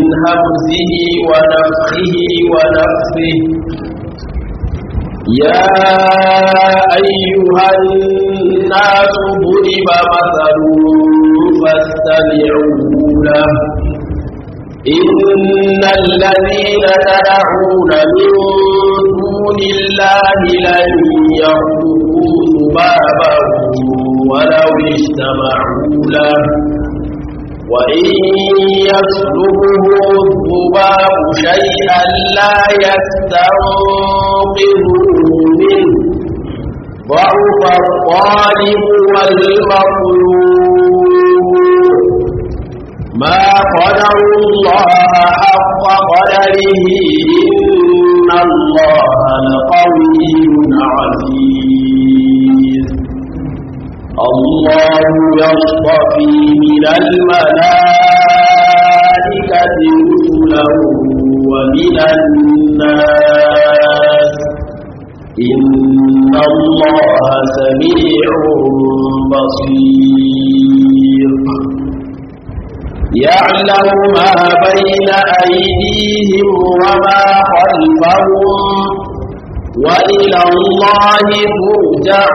همزه ونفخه ونفثه يا أيها الناس ضرب مثل فاستمعوا له إن الذين تدعون من دون الله لن يخلقوا ذبابا ولو اجتمعوا له وإن يسلبه الذباب شيئا لا يستنقذوه منه ضعف الطالب والمطلوب ما قدر الله حق قدره إن الله لقوي عزيز الله يصطفي من الملائكة رسلا ومن الناس إن الله سميع بصير يعلم ما بين أيديهم وما خلفهم وإلى الله ترجع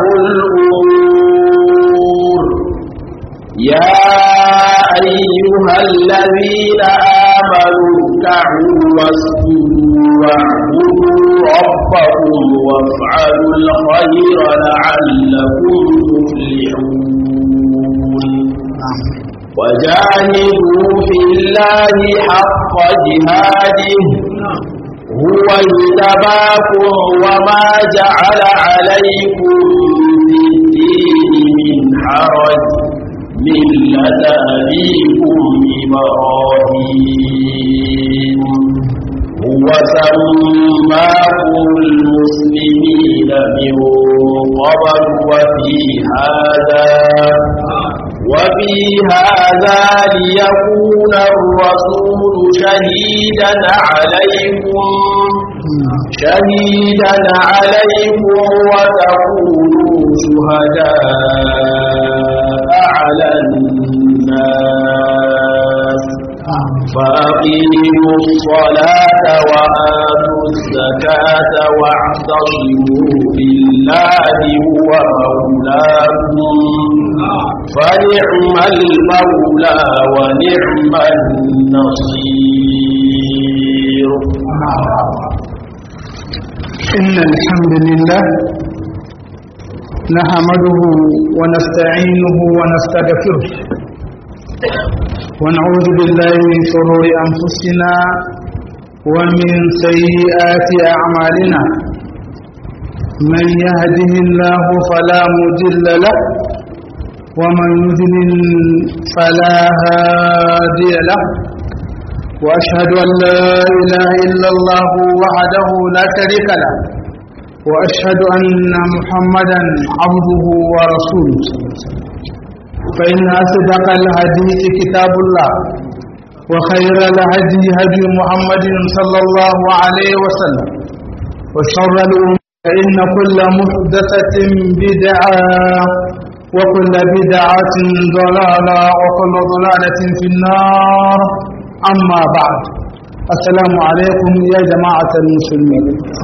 الأمور يا أيها الذين آمنوا اركعوا واسجدوا واعبدوا ربكم وافعلوا الخير لعلكم تفلحون وجاهدوا في الله حق جهاده هو اجتباكم وما جعل عليكم في الدين من حرج ملة أبيكم إبراهيم هو سماكم المسلمين من قبل وفي هذا وفي هذا ليكون الرسول شهيدا عليكم شهيدا عليكم وتكونوا شهداء على الناس فأقيموا الصلاة وآتوا الزكاة واعتصموا بالله هو مولاكم فنعم المولى ونعم النصير إن الحمد لله نحمده ونستعينه ونستغفره ونعوذ بالله من شرور أنفسنا ومن سيئات أعمالنا من يهده الله فلا مضل له ومن يضلل فلا هادي له وأشهد أن لا إله إلا الله وحده لا شريك له وأشهد أن محمدا عبده ورسوله فإن أصدق الحديث كتاب الله وخير الهدي هدي محمد صلى الله عليه وسلم وشر الأمور فإن كل محدثة بدعة وكل بدعة ضلالة وكل ضلالة في النار أما بعد السلام عليكم يا جماعة المسلمين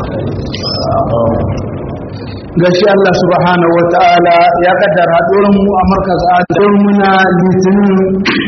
gashi Allah subhanahu wa ta'ala ya kaddara mu a markaz adon muna litinin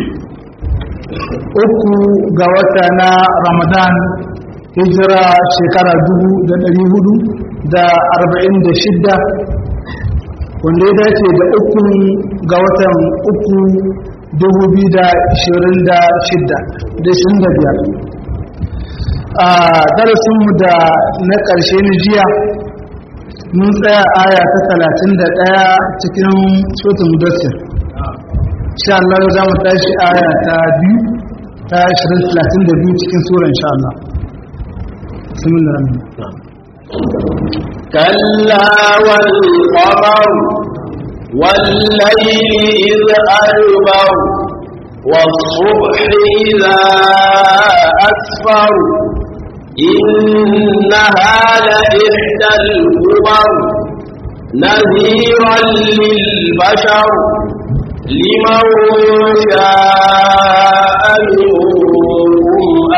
uku ga wata na ramadan hijira shekara dubu da ɗari hudu da arba'in da shidda wanda ya dace da uku ga watan uku dubu biyu da ashirin da shidda da ashirin da biyar a darasinmu da na ƙarshe na jiya mun tsaya aya ta talatin da ɗaya cikin sotun mudassir sha Allah za mu tashi aya ta biyu ta ashirin talatin da biyu cikin sura insha Allah sumin da ramin كلا والقمر والليل إذ أدبر والصبح إذا أسفر إنها لإحدى الكبر نذيرا للبشر لمن شاء منكم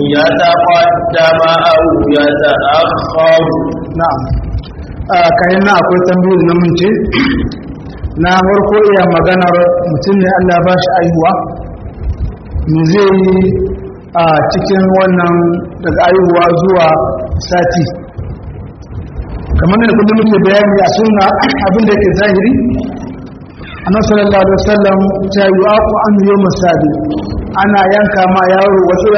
يتقدم أو يتأخر na'am kayan na akwai tambayoyi na mun ce na farko iya maganar mutum ne Allah ba shi aihuwa me zai yi a cikin wannan daga aihuwa zuwa sati kamar da kullum muke bayani a sunna abin da yake zahiri annabi sallallahu alaihi wasallam ta yi aku an yi masabi ana yanka ma yaro wasu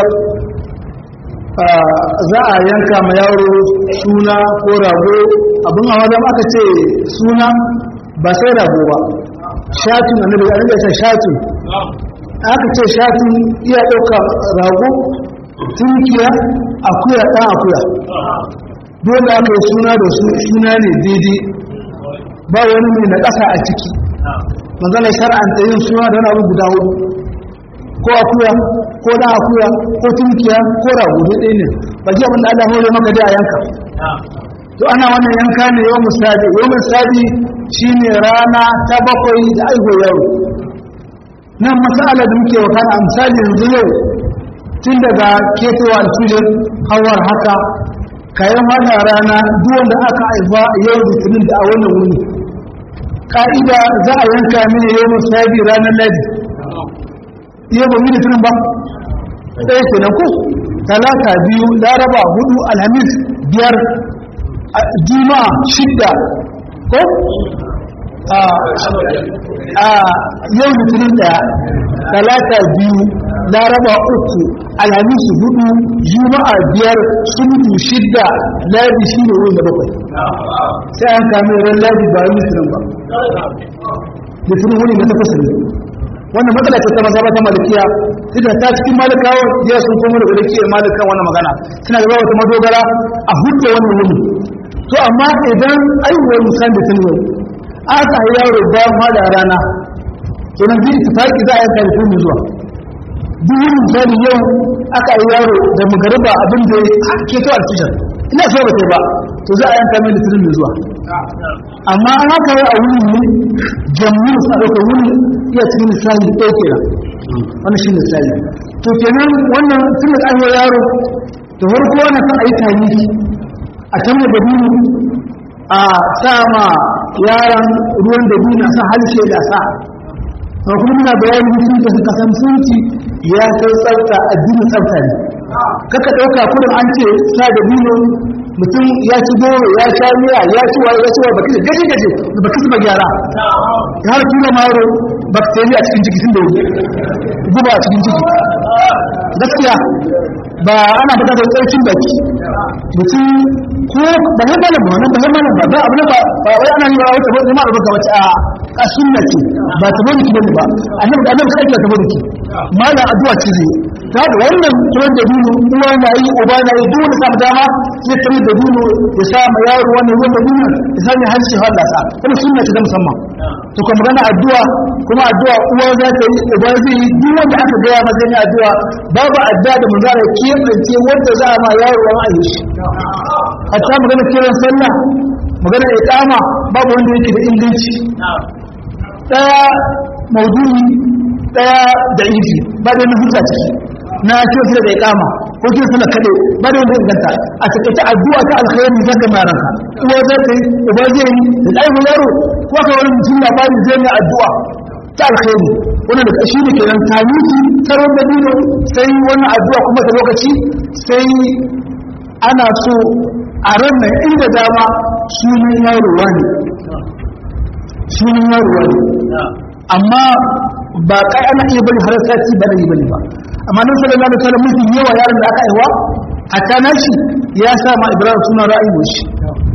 za a yanka ma yaro suna ko rago abin a wajen aka ce suna ba sai rago ba shatin annabi ya rage shatin aka ce shatin iya ɗauka rago tunkiya akuya ɗan akuya dole aka yi suna da su suna ne daidai ba wani mai na ƙasa a ciki manzana shar'anta yin suna da wani abu guda hudu ko akuya ko da akuya ko tunkiya ko rago ɗaya ne ba ji abin da Allah hore maka da yanka to ana wannan yanka ne yau misali yau misali shine rana ta bakwai da aiho yaro nan masala da muke wakana misali yanzu yau tun daga ketowa alfilin hawar haka kayan hada rana duk wanda aka haifa yau litinin da a wannan wuni ka'ida za a yanka mini yau misali ranar ladi iya ba mini tunan ba ɗaya ke ko talata biyu laraba hudu alhamis biyar juma'a shidda ko a yau litinin ɗaya talata biyu laraba uku alhamis hudu juma'a biyar sundu shidda ladi shi ne wurin da bakwai sai an kame ran ladi ba litinin ba litinin wuri na takwas ne wannan matsala ce ta maza ba ta malikiya ita ta cikin malikawa ya sun komo daga rikiyar malikan wannan magana suna da wata madogara a hudu wannan wuni to amma idan aiwuwar musan da tun yau aka yi yaro bayan hada rana to nan zai tafaki za a yanka da tun zuwa duk wani misali yau aka yi yaro da magariba abin da ya ke to alfijar ina so ba sai ba to za a yanka mai da tun zuwa amma an haka yi a wuni ne jamus a ɗauka wuni iya cikin misali da ɗauke da wannan shi misali to kenan wannan tun da an yaro da farko wannan kan a yi tani a can da dabino a sa ma yaran ruwan dabino a sa halshe da sa a kuma muna bayani mutum da suka san sunci ya kai tsafta addinin tsafta ne kaka ɗauka kudin an ce sa dabino mutum ya ci goro ya sha miya ya ci wa ya ci wa baki gaje gaje da baki su gyara ya har tura maro bakteri a cikin ciki sun da wuri guba a cikin ciki gaskiya ba ana bukatar tsarkin baki mutum ko ba ya malam ba wannan ba ya malam ba ba abu ne ba ba wai ana yi ba wata ba zama da baka wace a a sunna ce ba ta bane ki bane ba annabi da annabi sai ta bane ki malam addu'a ce zai ta da wannan tuwon da dino uwa na yi uba na yi duk wanda samu dama zai tare da dino ya sa ma yaro wannan ruwan da dino ya sa ne harshe Allah sa kuma sunna ce ta musamman to kuma magana addu'a kuma addu'a uwa za ta yi uba zai yi duk wanda aka gaya masa ne addu'a babu addu'a da manzara kebance wanda za a ma yaro an ayi shi hatta magana kiran sallah magana iqama babu wanda yake da inganci daya maudu'i daya da idi ba da na hujja ciki na kiran sallah da iqama ko kiran sallah kade ba da wanda inganta a takaice addu'a ta alkhairi zan ga maranka uwa za ta yi uba zai yi da aihu yaro ko aka wani mutum labari zai yi addu'a ta alkhairi wannan da shi ne kenan tanuki taron da dino sai wannan addu'a kuma da lokaci sai ana so a ranar inda dama sunan yarowa ne sunan yarowa ne amma ba kai ana iya bari har sati ba da yi bane ba amma nan sallallahu alaihi wasallam mutum yawa yaron da aka aiwa hatta nashi ya sa ma ibrahim sunan ra'ayi shi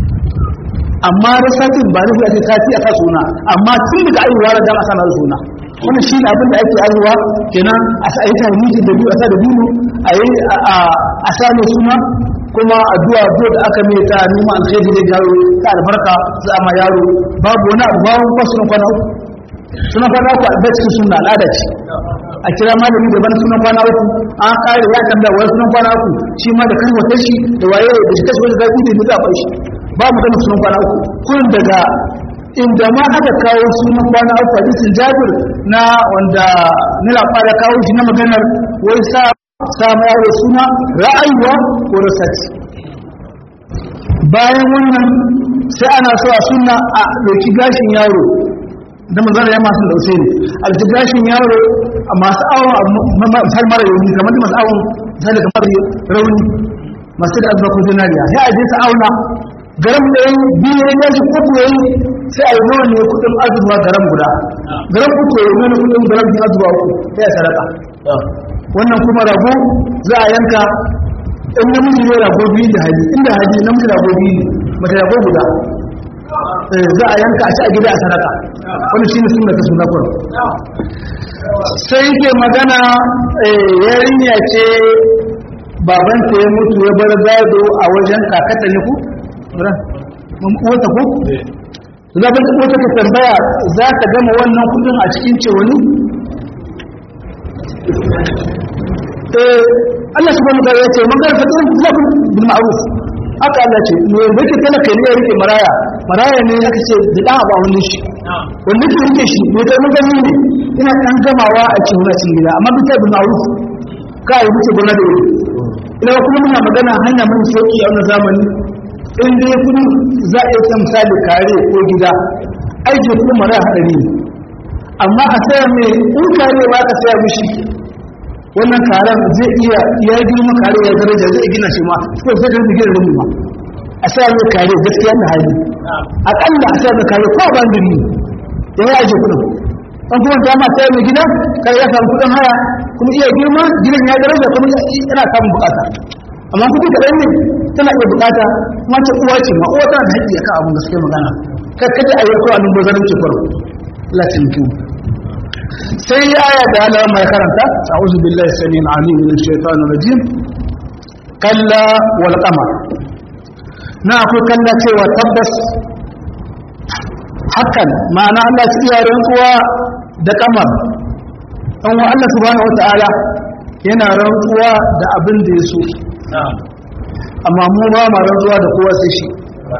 amma da satin ba nufi ake sati a suna amma tun daga aiwa da dama sana suna wannan shi ne abin da ake aiwa kenan a sa ayyukan mutum da biyu a sa da biyu a yi a sa mai suna kuma addu'a addu'a da aka mai ta nima alkhairi da yaro ta albarka za a ma yaro babu wani abu babu ba sunan kwana uku sunan kwana uku a cikin sunna al'ada ce a kira malami daban sunan kwana uku an kare ya kan da wani sunan kwana uku shi ma da kan wata shi da waye da shi kashi wani zafi da za a shi ba mu gana sunan kwana uku kun daga inda ma aka kawo sunan kwana uku hadisin jabir na wanda nila fara kawo shi na maganar wai sa samu yaro suna ra'ayuwa ko rasati bayan wannan sai ana so a suna a ɗauki gashin yaro da manzana ya masu ɗauke ne a ɗauki gashin yaro a masu awon misal mara yauni kamar da masu awon misali kamar rauni masu da azuba ko zinariya sai a je su auna garam da yi biyu ya gashi uku ya yi sai a yi nawa ne kudin azuba garam guda garam uku ya yi nawa kudin garam biyu azuba uku sai a sadaka wannan kuma rago za a yanka in namiji ne rago biyu da hali inda hali namiji rago biyu ne mata rago guda za a yanka a ci a gida a sadaka wani shi ne suna ta suna kun sai yake magana yarinya ce babanta ya mutu ya bar gado a wajen kakata ne ku? wata ku? zaɓin wata ka tambaya za ta gama wannan kudin a cikin cewani? Allah subhanahu wa ta'ala ya ce man garfa din lakum bil ma'ruf haka Allah ce me yake talaka ne ya rike maraya maraya ne aka ce da da ba wani shi wanda ke rike shi me kai mun gani ne ina dan gamawa a cikin wannan gida amma bisa bil ma'ruf kai wuce gona da wuri ina kuma muna magana hanya mun sauki a wannan zamani in dai kudi za a yi misali kare ko gida aiki kuma maraya hadari ne amma a saya mai in kare ba ka saya mishi wannan karen zai iya ya girma kare ya daraja zai gina shi ma ko sai da gina rumu ma a sa mai kare gaskiya da hali akalla a sa mai kare ko ban diri ya yi aje kudin an kuma ta ma sai mai gida kare ya samu kudin haya kuma iya girma gidan ya daraja kuma yana samun bukata amma kudi kaɗan ne tana iya bukata kuma ta uwa ce ma uwa tana da haƙƙi akan abin da suke magana kar kada a yi ko a lumbar zarin cikin Allah ta mutu sai ya aya da Allah mai karanta a'udhu billahi samil alim min shaitanir rajim kalla wal qamar na akwai kalla cewa tabbas hakan ma'ana Allah ya iya rantsuwa da kamar dan wa Allah subhanahu wataala yana rantsuwa da abin da ya so amma mu ba ma rantsuwa da kowa sai shi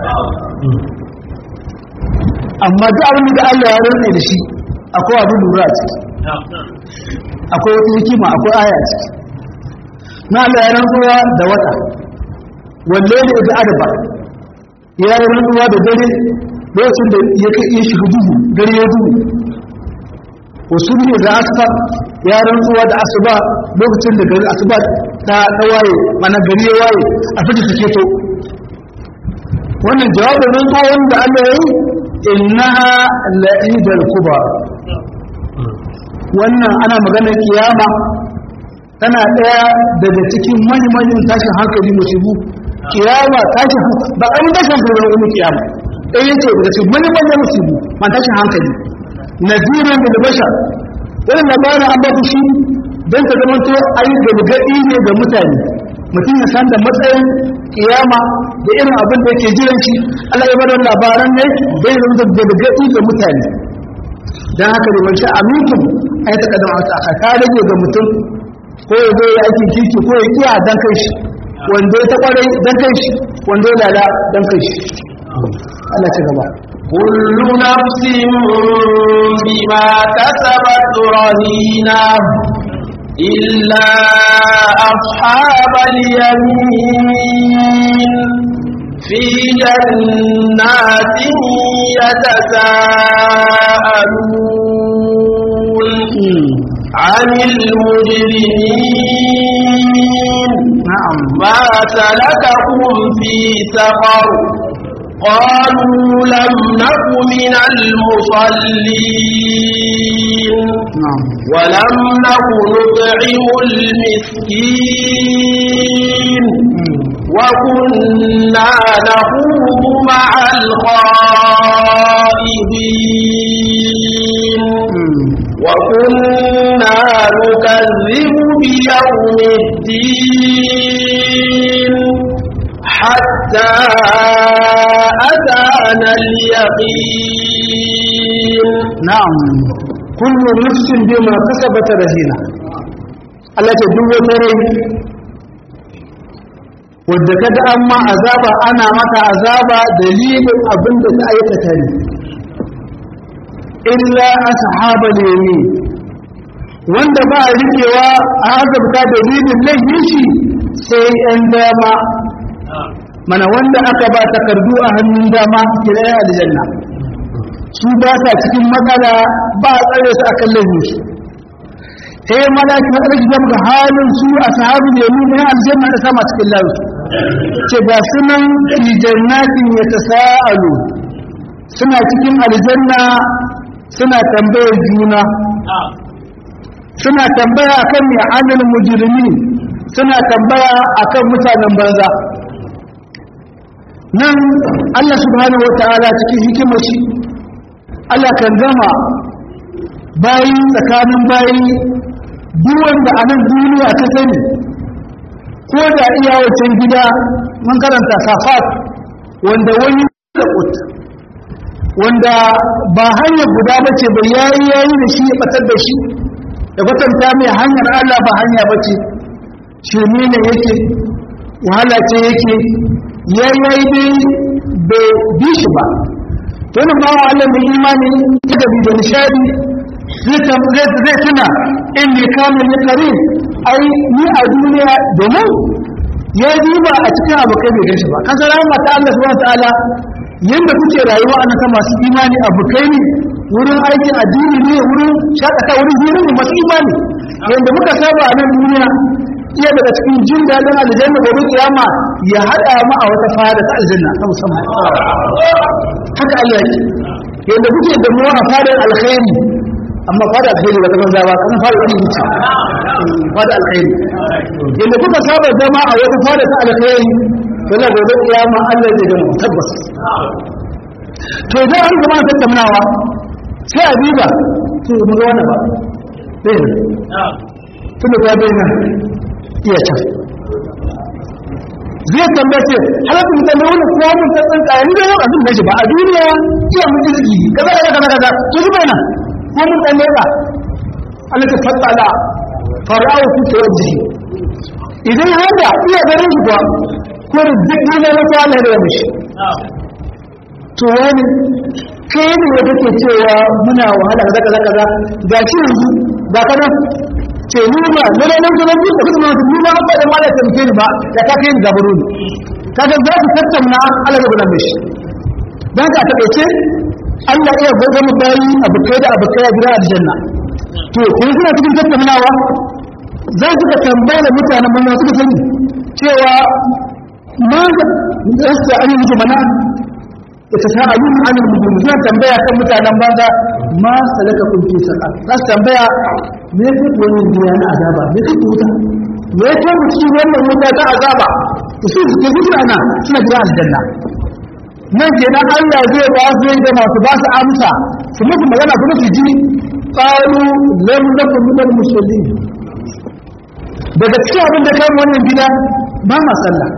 amma duk abin da Allah ya rantsa da shi akwai abin lura a ciki akwai wata hikima akwai aya a ciki na Allah ya rantsuwa da wata walle ne da adaba ya yi rantsuwa da dare lokacin da ya kai iya shiga duhu dare ya duhu wasu ne da asuba ya rantsuwa da asuba lokacin da gari asuba ta waye mana gari ya waye a fita take to wannan jawabin rantsuwa wanda Allah ya yi innaha la'idal kubar wannan ana magana kiyama tana daya daga cikin manyan tashin hankali musibu kiyama tashin ba an tashin hankali wani kiyama ɗaya yace daga cikin manyan manyan musibu man tashin hankali nazirin da bashar wannan labarin an ba ku shi don ta zama to ayi galgadi ne ga mutane mutum ya san da matsayin kiyama da irin abin da yake jiran shi Allah ya bada labaran ne bai zama da galgadi ga mutane dan haka da wancan aminkum ai ta kadan wata aka ka rage ga mutum ko ya zo ya aikin kirki ko ya kiya dan kai shi wanda ya ta kwarai dan kai shi wanda ya lala dan kai shi Allah ta gaba كل نفس بما كسبت رهينة إلا أصحاب اليمين في جنات يتساءلون عن المجرمين na'am ما سلككم في سقر قالوا لم نك من المصلين na'am ولم نك نطعم المسكين وكنا نخوض مع الخائضين وكنا نكذب بيوم الدين حتى أتانا اليقين na'am kullu nafsin bima kasabat rahina Allah ta duk wata rai wadda kaga an ma azaba ana maka azaba dalilin abin da ta aikata ne illa ashabal yamin wanda ba a rikewa a azabta dalilin laifin shi sai ‘yan dama mana wanda aka ba takardu a hannun dama kira ya aljanna su ba sa cikin matsala ba a tsare su a kan laifin su sai malaki na ƙarfi zama ga halin su a sahabu da yamin ya aljanna da sama cikin lafi ce ga sunan fi jannatin ya ta sa'alu suna cikin aljanna suna tambayar juna suna tambaya akan mai anil mujrimi suna tambaya akan mutanen banza nan Allah subhanahu wataala cikin hikimar shi Allah kan gama bayi tsakanin bayi duk wanda a nan duniya ta sani ko da iya wancan gida mun karanta safat wanda wani da wanda ba hanyar guda ba ce ba yayi yayi da shi ya batar da shi da kwatanta mai hanyar Allah ba hanya ba ce shirme ne yake wahala ce yake ya yayi dai bai bi shi ba to ne ba Allah mai imani da bi da nishadi zai zai tuna in ne kama ne kare ai ni a duniya domin ya ba a cikin abokai bai gashi ba kasar mata Allah subhanahu wa ta'ala yadda kuke rayuwa a nasa masu imani abokai ne wurin aikin addini ne wurin shakata wurin hira ne masu imani yadda muka saba a nan duniya iya daga cikin jin daɗin aljanna gobe kiyama ya haɗa mu a wata fada ta aljanna ta musamman haka Allah yake yadda kuke da mu a fadar alkhairi amma fada alkhairi ba ta banza ba kan fara wani wuce fada alkhairi yadda kuka saba zama a wata fada ta alkhairi wannan gobe kiyama Allah zai gama tabbas to idan an zama tattaunawa sai a diba to mu ga wannan ba sai ne tun da bai nan iya can zai tambaye ce halaka mutane wani kuma mun ta tsanka ni da yau abin da shi ba a duniya iya mun ji ziki kaza kaza kaza kaza to shi bai nan ko mun tsalle ba Allah ta fatsala fara'u fi tawajjuhi idan har da iya ganin shi kuwa ko da duk ne wata Allah da mishi to wani kai ne da kake cewa muna wahala kaza kaza kaza ga shi yanzu ga kana ce ni ba ne ne nan da duk da kuma ni ba ba da mala ta mutane ba da ka kai gabaro ne kaga za ku tattauna Allah da gudan mishi dan ka taɓa Allah iya gobe mu bayi abukai da abukai a gidan aljanna to kun suna cikin tattaunawa za su ka tambaya da mutanen mun suka sani cewa ma da yasa an yi mana yatasaalun anil mujrimin suna tambaya kan mutanen banza ma salaka kun fi saqa za su tambaya me yake wannan duniya na azaba me yake wuta me yake mu cikin wannan wuta ta azaba to su suke gudu ana suna gidan aljanna nan kenan Allah zai ba su da masu ba su amsa su musu magana kuma su ji qalu lam nakum min al musallin daga cikin abin da kai wannan gida ba ma sallah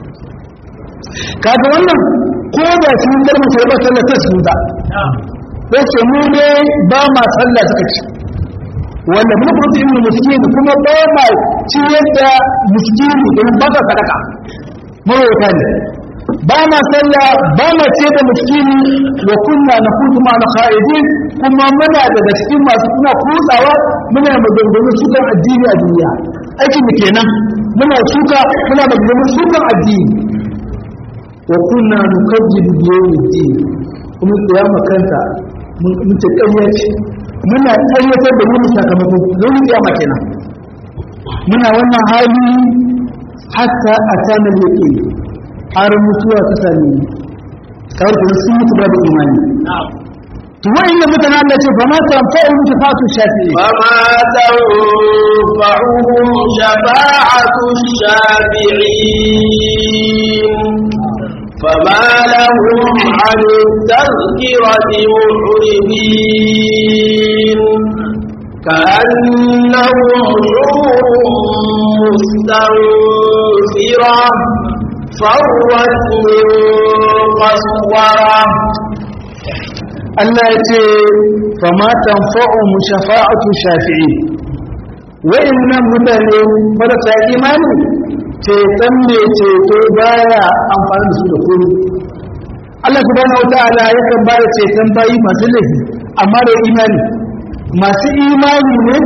kaga wannan ko da sun karma karba sallah ta su da ko ce mu ne ba ma sallah suka ci wanda mun furta ibn miskin kuma ba ma ciyar da miskini don ba ka sadaka mawauta ne ba ma sallah ba ma ce da miskini wa kunna nakutu ma na khaidin kuma muna daga cikin masu kuna kutsawa muna maganganu sukan addini a duniya aikin mu kenan muna suka muna maganganu sukan addini wa kunna nukajjibu bi yawmiddin kuma kiyama kanta mun ce ƙarya ce muna ƙaryatar da wani sakamako don kiyama kenan muna wannan hali hatta atana yaqin har mutuwa ta same ni kawai kuma sun mutu babu imani to wa'annan mutane Allah ce fama tanfa'u shafa'atu shafi'i فما تنفعهم شفاعة الشافعين فما لهم عن التذكرة معرضين كأنهم حور مستنفرة فرت من قسورة Allah ya ce fama tanfa'u shafa'atu shafi'i wa'annan mutane marasa imani ceton ne ceto baya amfani da su da kuri Allah subhanahu wata'ala yakan ba da ceton bayi masu laifi amma da imani masu imani ne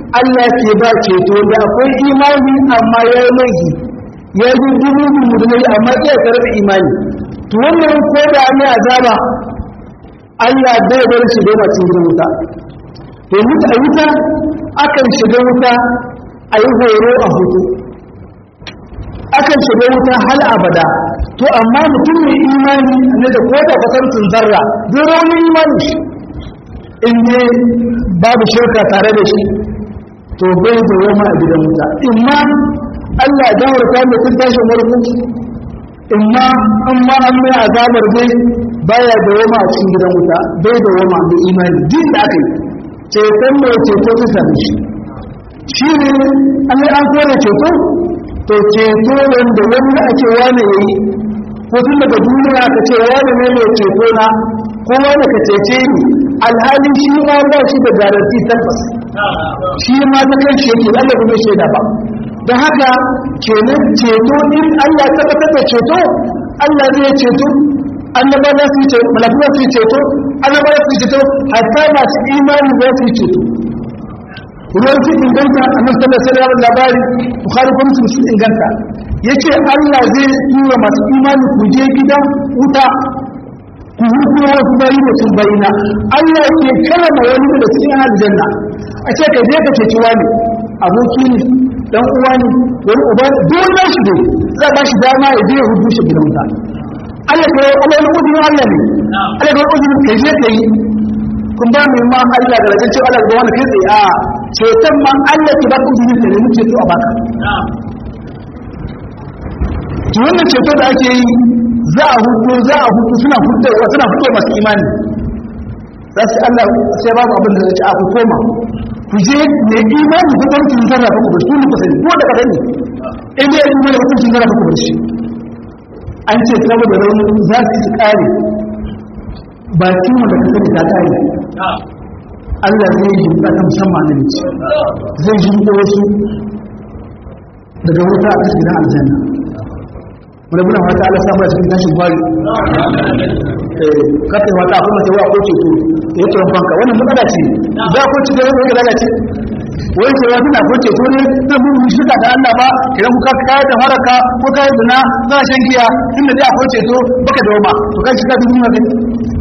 Allah ke ba ceto da akwai imani amma ya yi laifi ya yi dubu dubu amma iya karɓi imani to wannan ko da an yi azaba Allah bai bar shi da masu gidan wuta to mutu a wuta akan shiga wuta a yi horo a hutu akan shiga wuta hal abada to amma mutum mai imani ne da ko da kwatantin zarra zai raunin imani shi in ne babu shirka tare da shi to bai da yamma a gidan wuta imma Allah ya gawarta mai tun tashin warku imma an ma an mai azabar dai baya da yamma a cikin gidan wuta bai da yamma da imani din da aka yi ceton mai ceto ta sami shi shi ne an yi an kore ceto to ceto wanda wani da ake wane ya yi ko tun daga duniya ka ce wani ne mai ceto na ko wani ka cece ni alhalin shi ma ba shi da garanti tabbas shi ma ta kan shi yake Allah bai shaida ba don haka kenan ceto in Allah tabbatar da ceto Allah zai ceto annaba za su yi ceto malaku za su yi ceto annaba za su yi ceto hatta masu imani za su yi ceto ruwan su inganta a nan sallar sai da labari bukhari kuma su su inganta ya ce Allah zai tura masu imani ku je gidan wuta ku hukuma wasu bayi da sun bayina Allah ke kalama wani da cikin aljanna a ce ka je ka ceci wani aboki ne dan uwa ne wani uba duk wani shi ne za ba shi dama ya je ya hudu shi gidan wuta Allah ka Allah wani uzurin Allah ne Allah ka wani uzurin ka je ka yi kun ba mai ma Allah da rajin cewa Allah da wani kai tsaye a ceton ma Allah ke ba uzurin ka ne mu ceto a baka to wannan ceto da ake yi za a hudu za a hudu suna hudu suna hudu masu imani za su Allah sai babu abin da zai ci a ku koma ku je mai imani ku ɗan kin zarra ku bar shi ku sani ko da kadan ne in dai imani ku kin zarra ku bar shi an ce saboda rauni za su ci kare bakin wanda ka sani ta kare Allah zai yi ba ta musamman ne ce zai yi ko wasu daga wuta a cikin aljanna wani muna wata ala samu da cikin tashin gwari kafin wata akwai mace wa ko ceto ya ce fanka wannan matsala ce za ko ci da wani ya lalace wai ce wata na ko ceto ne na mun yi shirka da Allah ba idan kuka kayar da haraka ko kayar da na za shan giya inda dai akwai ceto baka da wama to kai shiga duk mun gani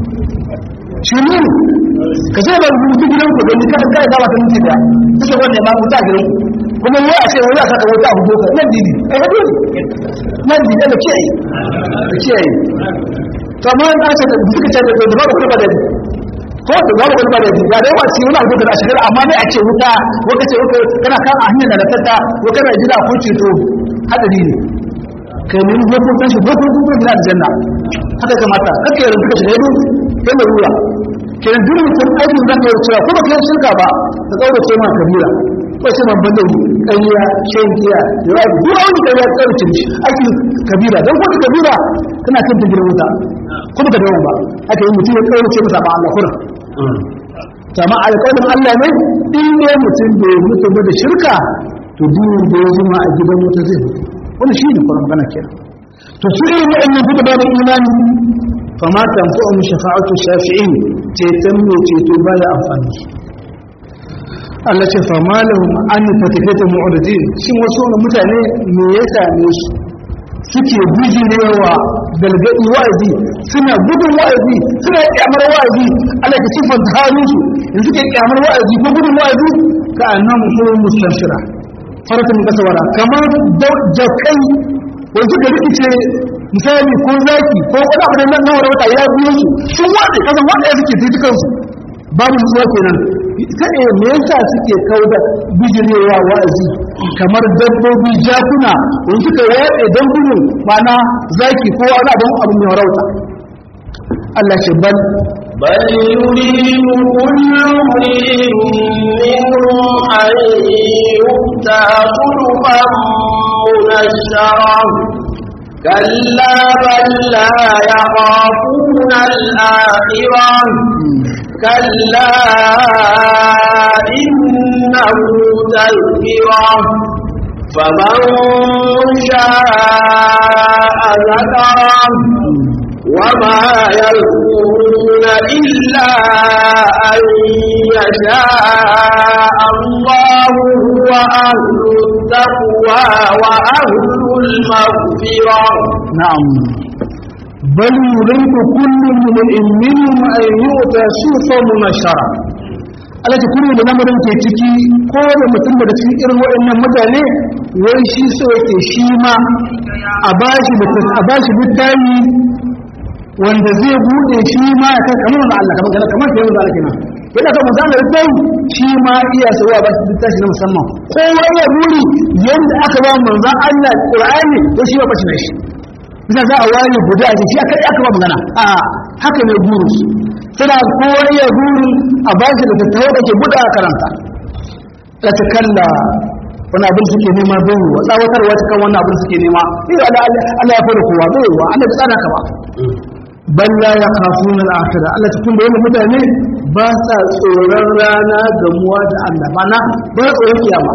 shi ne ka ce ba rubutu gidan ku don ka kai da wata minti da kuka wanda ma wuta gidan kuma wai a ce wai aka ka wuta abu doka nan didi eh hadu nan didi da kiyaye da kiyaye to amma an ce da suka ce da ba ku ba da ko da ba ku ba da ga da wasi wani abu da shi amma dai a ce wuta waka ce waka kana kan a hanyar da tata ko kana jira ko ceto hadari ne kai ne ko ko san shi ko ko ko gina aljanna haka kamata kake yanzu ka shiga yadu kai mai ruwa kenan duk mutum aikin zan kai cewa kuma kai shirka ba ta tsaurace ma kabira ko sai man banda ƙarya shan giya da duk wani ƙarya ta tsaurace shi aikin kabira don kuma kabira kana kan ta gidan wuta kuma ka dawo ba aka yi mutum ya tsaurace masa ba Allah kurin kama alƙawarin Allah ne in ne mutum da ya mutu da shirka to dinin da ya zama a gidan wuta zai mutu wani shi ne kuma magana kenan to su irin waɗannan kuka ba da imani fama tanfa'u shafa'atu shafi'in ceton mai ceto baya amfani Allah ce fama lahum an tatakata mu'ridin shin wasu wani mutane me ya same su suke bijirewa galgadi wa'azi suna gudun wa'azi suna kyamar wa'azi Allah ka sifar halin su in suke kyamar wa'azi ko gudun wa'azi ka annam hurum mustanshira faratun kasawara kamar jakai wanda suka rikice misali ko zaki ko wani abu da nan na wata ya biyo su sun wace kasan wanda ya suke sai su babu nutsuwa kenan kaɗe me yasa suke kauda bijirewa wa'azi kamar dabbobi jakuna wanda suka waɗe don gudun mana zaki ko wani abin abu mai rauta Allah ce bal بل يريد كل امرئ منهم أن يؤتى صحفا منشرة كلا بل لا يخافون الآخرة كلا إنه تذكرة فمن شاء ذكره وما يذكرون إلا أن يشاء الله هو أهل التقوى وأهل المغفرة نعم بل يريد كل امرئ منهم أن يؤتى صوفا منشرة Allah ta kuma da lamarin ke ciki ko da mutum daga cikin irin waɗannan mutane wai shi so yake shi ma a bashi a bashi littafi wanda zai bude shi ma ya kai kamar Allah kamar kana kamar kai wanda Allah kenan yana ka manzo Allah sai shi ma iya so ya bashi littafi na musamman kowa ya buri yanda aka ba manzo Allah Qur'ani to shi ba bashi na shi bisa za a wani guda a shi aka aka ba magana a haka ne buru suna kowa ya buri a bashi da tattaho da ke buɗa a karanta la ta kalla wani abin suke nema bai wa tsawatarwa ta kan wani abin suke nema sai Allah ya fara kowa bai wa Allah ya tsara ka ba bal la yakhafuna al-akhirah Allah ta kuma yana mutane ba sa tsoron rana gamuwa da Allah bana ba tsoron kiyama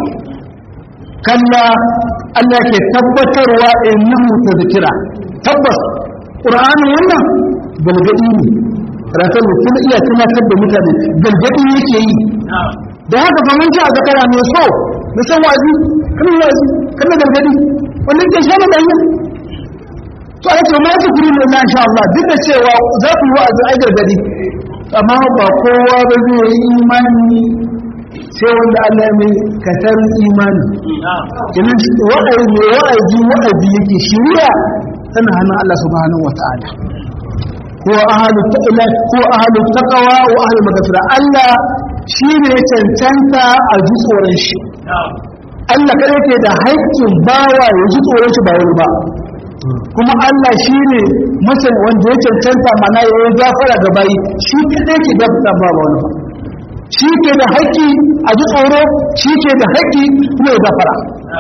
kalla Allah ke tabbatarwa innahu tadhkira tabbas qur'ani wannan galgadi ne rasul sun iya tunatar da mutane galgadi yake yi da haka fa mun ji a zakara mai so da san wazi kana wazi kana galgadi wannan ke shama da yi to ai to ma zikiri ne na insha Allah duk da cewa za ku yi wa'azi ai gargadi amma ba kowa ba zai yi imani sai wanda Allah ya mai katar imani kenan wa'azi ne wa'azi wa'azi yake shiriya tana hannun Allah subhanahu wata'ala ko ahalu ta'ala ko ahalu taqwa wa ahlu maghfira Allah shine cancanta a ji tsoron shi Allah kada yake da haƙƙin bawa ya ji tsoron shi ba wani ba kuma Allah shi ne masan wanda ya cancanta mana ya yi gafara ga bayi shi kadai ke gafara ba wani ba shi ke da haƙƙi a ji tsoro shi ke da haƙƙi kuma ya gafara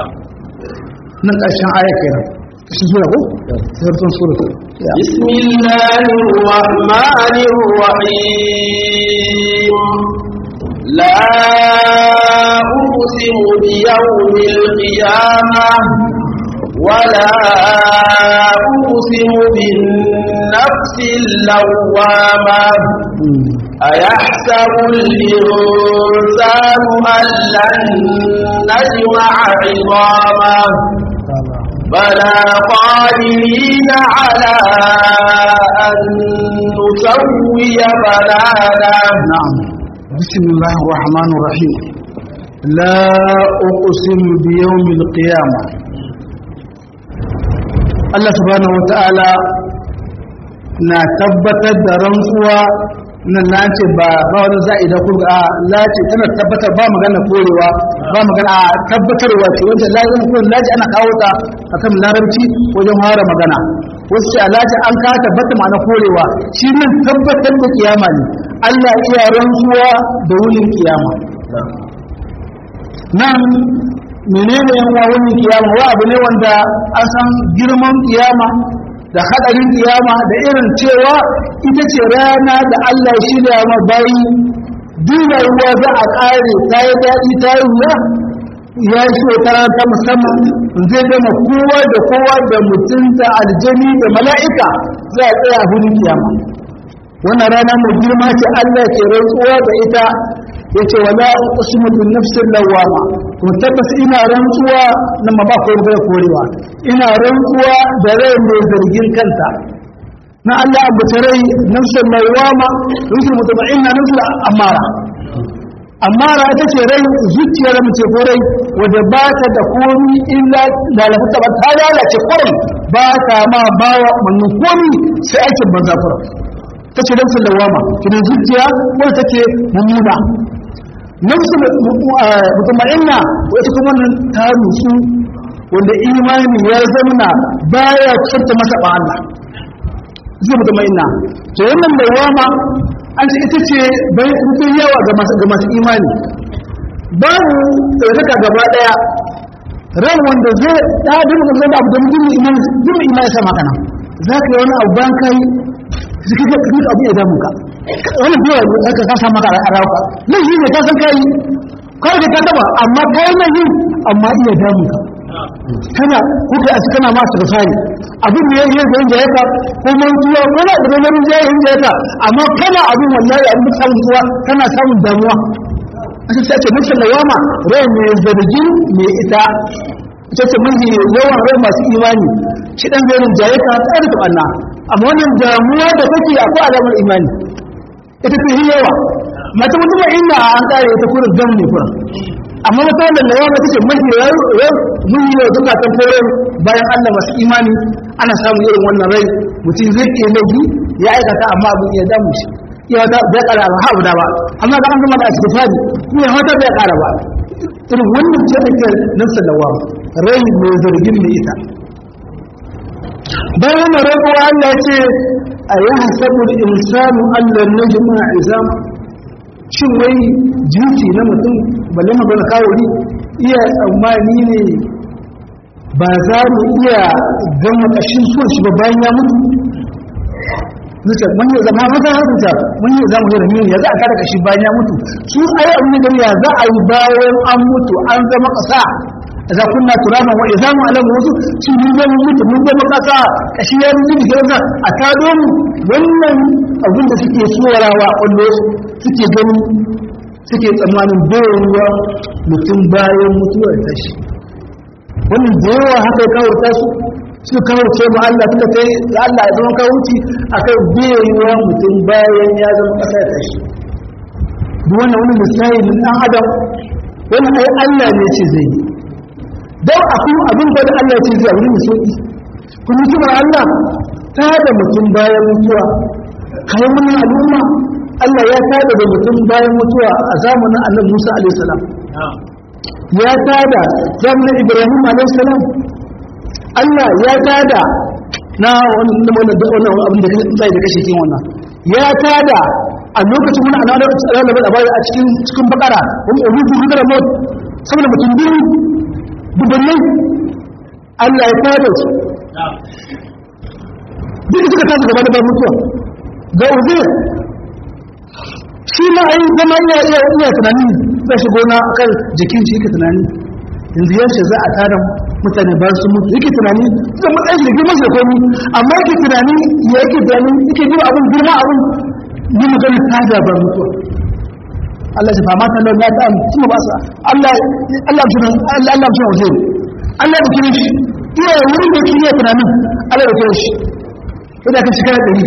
nan ƙarshen aya kenan ƙarshen sura ko sarkin sura بسم الله الرحمن الرحيم لا أقسم بيوم القيامة ولا أقسم بالنفس اللوامة أيحسب الإنسان أن لن نجمع عظامه بلى قادرين على أن نسوي بنانا نعم بسم الله الرحمن الرحيم لا أقسم بيوم القيامة Allah subhanahu wata'ala na tabbatar da rantsuwa nan na ce ba ba wani za'i da kurga a lace tana tabbatar ba magana korewa ba magana a tabbatarwa ce wanda lazim ko laji ana kawo ta akan larabci wajen fara magana wasu ce a laji an ka tabbata ma'ana korewa shi nan tabbatar da kiyama ne Allah iya rantsuwa da wurin kiyama nan menene yan wa wani kiyama wa abu ne wanda an san girman kiyama da hadarin kiyama da irin cewa ita ce rana da Allah shi da ma bayi duna ruwa za a kare ta yi daɗi ta yi wuya ya shi wata rana ta musamman zai gama kowa da kowa da mutum da aljani da mala'ika za a tsaya hudun kiyama wannan rana mai girma ce Allah ke rantsuwa da ita ya ce wala uqsimu bin nafsin lawama to tabbas ina rantsuwa nan ma ba ko bai korewa ina rantsuwa da rai mai zargin kanta na Allah abu rai nafsin lawama nafsin mutma'inna nafsin amara amara ita ce rai zuciyar mace ko rai wadda ba ta da komi illa lalata ba ta lalace kwarai ba ta ma bawa mannu komi sai aikin banza kurai ta ce nafsin lawama kina zuciya wadda take mummuna nafsu mutuma'inna wata kuma nan ta nutsu wanda imani ya zamana baya tsarta masa ba Allah zai mutuma'inna to wannan lawama an ce ita ce bai rufin yawa ga masu imani babu tsarkaka gaba daya ran wanda zai da duk da zai abu da mutum imani duk imani sa maka nan za ka yi wani abu ban kai zai ka ga abu ya damu ka wani biyu ne aka kasa maka a rauka nan shi ne ka san kai kawai da ka taba amma kai nan yin amma iya damu ka kana kuka a kana ma su fari abin da yake yin jaye ka ko mantuwa ko na da nan jaye yin jaye ka amma kana abin wallahi abin da samun tuwa kana samun damuwa aka ce nufin lawama rai mai zargin mai ita ita ce mun yawan rai masu imani shi dan zai rinjaye ka tsare da Allah amma wannan damuwa da kake akwai alamar imani ita ce yi yawa mata mutum inda an kare ita kurin gam ne kurin amma wata wannan lawama take mafi yau mun yi yau duka kan kore bayan Allah masu imani ana samun irin wannan rai mutum zai ke laifi ya aikata amma abin ya damu shi ya wata bai kara ba haɓu da ba amma ga an zama da asibitari kuma ya wata bai kara ba irin wannan ce ake nafsa lawama rai mai zargin mai ita bayan wannan rai kuwa Allah ya ce a yi hasabu da insanu Allah na jima'a izama shin wai jinsi na mutum balle magana kawuri iya tsammani ne ba za mu iya gama ƙashin son shi ba bayan ya mutu zuciya mun yi zama mata haka ta mun yi zama yadda mini ya za a kada kashi bayan ya mutu su ayi abin da ya za a yi bayan an mutu an zama ƙasa za kunna turaban wa idza mu alamu wasu shi mun zama mutu mun zama ƙasa kashi ya mutu da gaza a tado mu wannan abin da suke suwarawa kullo suke gani suke tsammanin bayarwa mutum bayan mutuwar tashi wannan da yawa haka ya kawarta su su kawarce ma Allah tunda kai da Allah ya zama kawuci akan bayarwa mutum bayan ya zama ƙasa ya tashi duk wannan wani misali min ɗan adam wani ai Allah ne ce zai yi don akwai abin da Allah ce zai wuri mai sauƙi kuma hikimar Allah ta da mutum bayan mutuwa kayan wani al'umma Allah ya tada da mutum bayan mutuwa a zamanin annabi Musa alaihi salam ya tada zamanin Ibrahim alaihi salam Allah ya tada na wannan wannan abin da zai da kashe kin wannan ya tada a lokacin wani ana da labari a cikin cikin bakara wani ubudu hudar mot saboda mutum biyu dubannai Allah ya tada su duk suka tashi gaba da ba mutuwa ga uzir shi ma ai zama iya iya iya tunani zai shigo na kan jikin shi yake tunani yanzu yaushe za a tada mutane ba su mutu yake tunani zai matsayin shi da girman shi da komi amma yake tunani ya yake tunani yake jima abin girma abin yi magana tada ba mutuwa Allah ya fama kan ya ta kuma ba sa Allah Allah mutum Allah Allah mutum zai Allah ya kire shi iya wurin da yake iya tunanin Allah ya kire shi idan ka shiga dari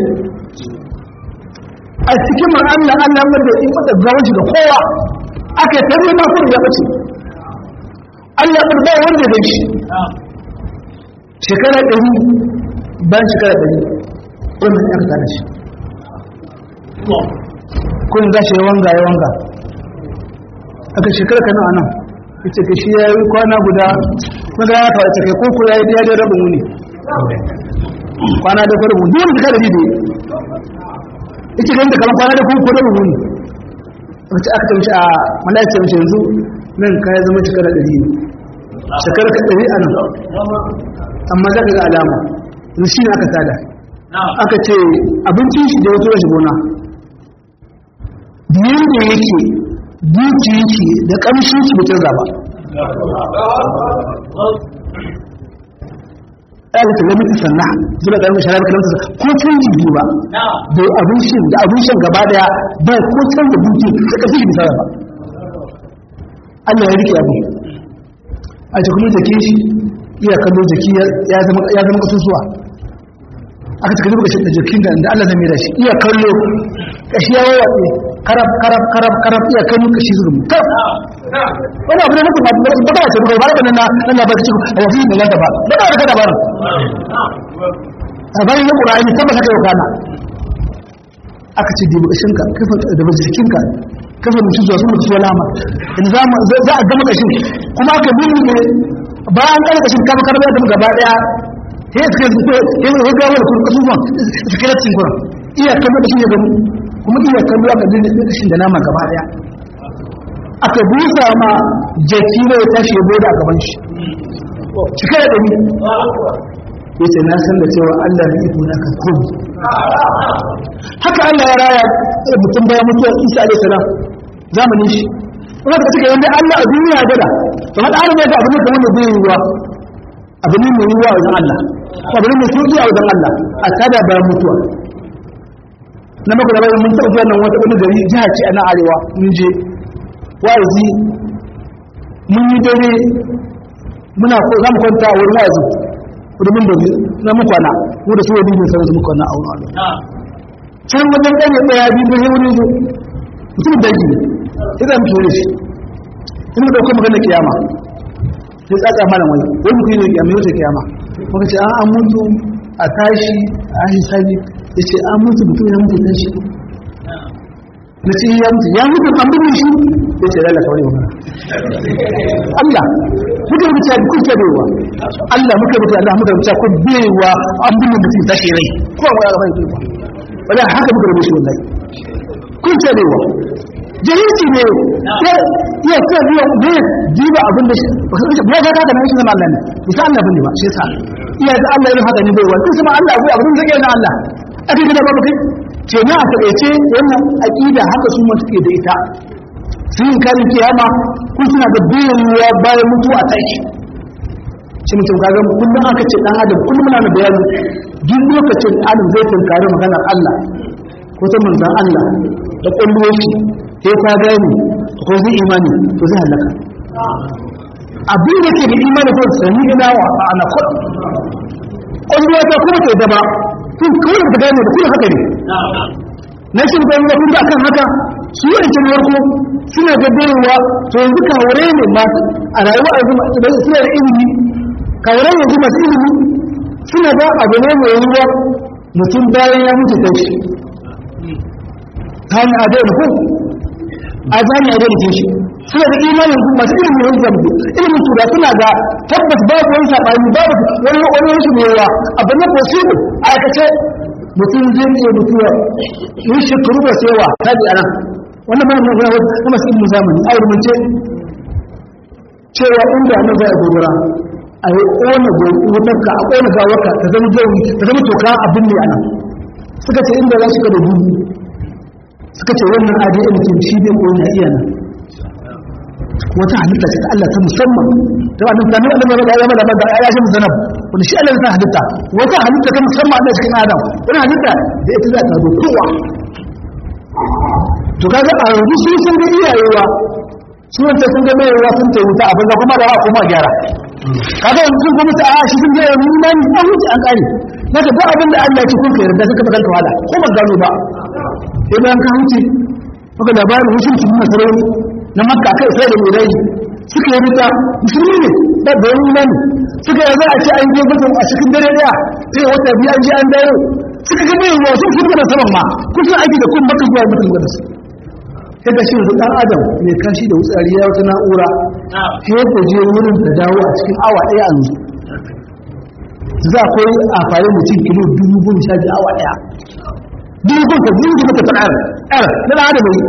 a cikin man Allah Allah wanda in mata gawanci ga kowa aka yi tarbe ma kuma ya bace Allah ya ba wanda da shi shekara ɗari bayan shekara ɗari wannan ya ka shi kun za shi ya wanga ya wanga aka shekara kana a nan ita ka shi ya yi kwana guda kuma ya kawo ita kai koko ya yi daidai rabin wuni kwana da kwa rabin duk da da ita ganin da kamar kwana da kuma rabin wuni wacce aka tamshi a malaka mace yanzu nan kaya zama shekara ɗari ne shekara ka ɗari a nan amma za ka ga alama yanzu shi ne aka tada aka ce abincin shi da wasu rashin gona biyan da yake duki yake da ƙamshin shi mutum zaba ɗaya da lamita sannan zuwa ƙarfin shara da kalamta ko canji biyu ba da abin shin da abin shan gaba daya ba ko canza duki da ƙarfin shi misali ba Allah ya rike abu a cikin jake shi iya kallo jaki ya zama kasusuwa aka cika zuba da jikin da da Allah zai mai da shi iya kallo kashi ya wawace karab karab karab karab iya kallo kashi zuba karab wani abu ne na kuma ba ba ce ba ba nan na nan ba kace a yafi da nan da ba ba ba ka da ba a bayan yin qur'ani tabbata kai kana aka ce dibi kashin ka kafa da jikin ka kafa mutu zuwa sun mutu lama in za mu za a gama kashin kuma aka bi ne bayan kan kashin kafa karba da gaba daya sai suka zuko sai mu ga wani kuma kasuwan suka rafin kuma iya kallo da shi ya gamu kuma iya kallo aka dinga kashin da nama gaba daya aka busa ma jaki ne ya tashi ya bude a gaban shi cika da dani yace na san da cewa Allah ne iko na kan komai haka Allah ya raya mutum bayan mutuwa Isa alaihi salam zamanin shi kuma da suka yanda Allah a duniya gada to hada an ga abin da wanda bai yi wa abu ne mai yiwuwa a wajen Allah abu ne mai sauki a wajen Allah a tada bayan mutuwa na maka da bayan mun taɓa zuwa nan wata wani gari jiha ce a nan arewa mun je wa'azi mun yi dare muna ko za mu kwanta a wurin wa'azi domin da na mu kwana mu da su wani bin sanar su mu kwana a wurin Allah can wajen ɗaya ɗaya biyu da wani zo mutum da ji sai za mu ture shi in mu ɗauka magana kiyama sai tsaka malam wani wani mutum ne kiyama yau ta kiyama muka ce an mutu a tashi a hisabi ya ce an mutu mutum ya mutu tashi na ce ya mutu ya mutu an mutu shi ya ce lalata wani wani Allah muka rubuta da kuka baiwa Allah muka rubuta Allah muka rubuta ko baiwa an bin mutum tashi rai ko wani ga bai baiwa wala haka muka rubuta wallahi kun ce baiwa jahilci ne ya ce biya ne jiba abin da shi ba ka haka nan shi zama Allah ne bisa Allah bane ba shi yasa iya da Allah irin haka ne bai wani kuma Allah abu abin da zai na Allah aka gida babu kai ce na a taƙaice wannan aqida haka su ma suke da ita sun yi karin kiyama kun suna da bayyana bayan mutuwa ta shi shi mutum kaga kullum aka ce dan adam kullum muna da bayani duk lokacin adam zai tunkari maganar Allah ko ta manzan Allah da kulluwa shi sai ta gani ko zai imani to zai halaka abin da ke da imani ko sani ina wa ana kod kulluwa ta kuma ta daba kun kawai da gane da kuma haka ne na shi da kuma kun akan haka su yi rikin warko suna da bayowa to yanzu kawure ne masu a rayuwa a zuma da suna da ilimi kawure yanzu masu ilimi suna da abu ne mai yiwuwa mutum bayan ya mutu ta shi ta hanyar adai ko a zani a dai shi suna da imanin masu ilimin wani zambi ilimin tura suna ga tabbas babu wani saɓani babu wani wani wasu mewa abu na possible a aikace mutum zai iya mutuwa yi shekaru da sewa ta bi anan wannan ba mu ga wani masu ilimin zamani a rubuce cewa inda na zai gobara a yi ƙona wutarka a ƙona gawarka ta zama jawi ta zama toka abin ne anan suka ce inda za su ka da dubu suka ce wannan adn ke shi bai koyi na iya nan wata halitta ce ta Allah ta musamman ta wannan ta nuna da ya mada da ya shi zanab wanda shi Allah ta halitta wata halitta ta musamman da cikin Adam wannan halitta da ita za ta zo kowa to kaga a yanzu sun san da iyayewa sun ta sun ga mai yawa sun ta wuta abin da kuma da ba kuma gyara kaga yanzu kuma ta a shi sun ga yanzu nan an wuce an kare daga duk abin da Allah ya ci kun ka yarda suka baka wala ko ba gano ba sai bayan ka wuce maka labarin hushin su nuna sarari na makka kai sai da murai suka yi rita musulmi ne da da wani imani suka yi za a ce an je gudun a cikin dare daya sai wata biyu an je an dawo suka ga mai wasu sun gana saman ma kusan aiki da kun maka zuwa mutum gada su sai ga shi dan adam mai kashi da wutsari ya wata na'ura sai ya je wurin da dawo a cikin awa daya a yanzu za a koyi a farin mutum kilo dubu goma sha biyu awa daya dubu goma dubu goma ta fara ɗara na da adam yi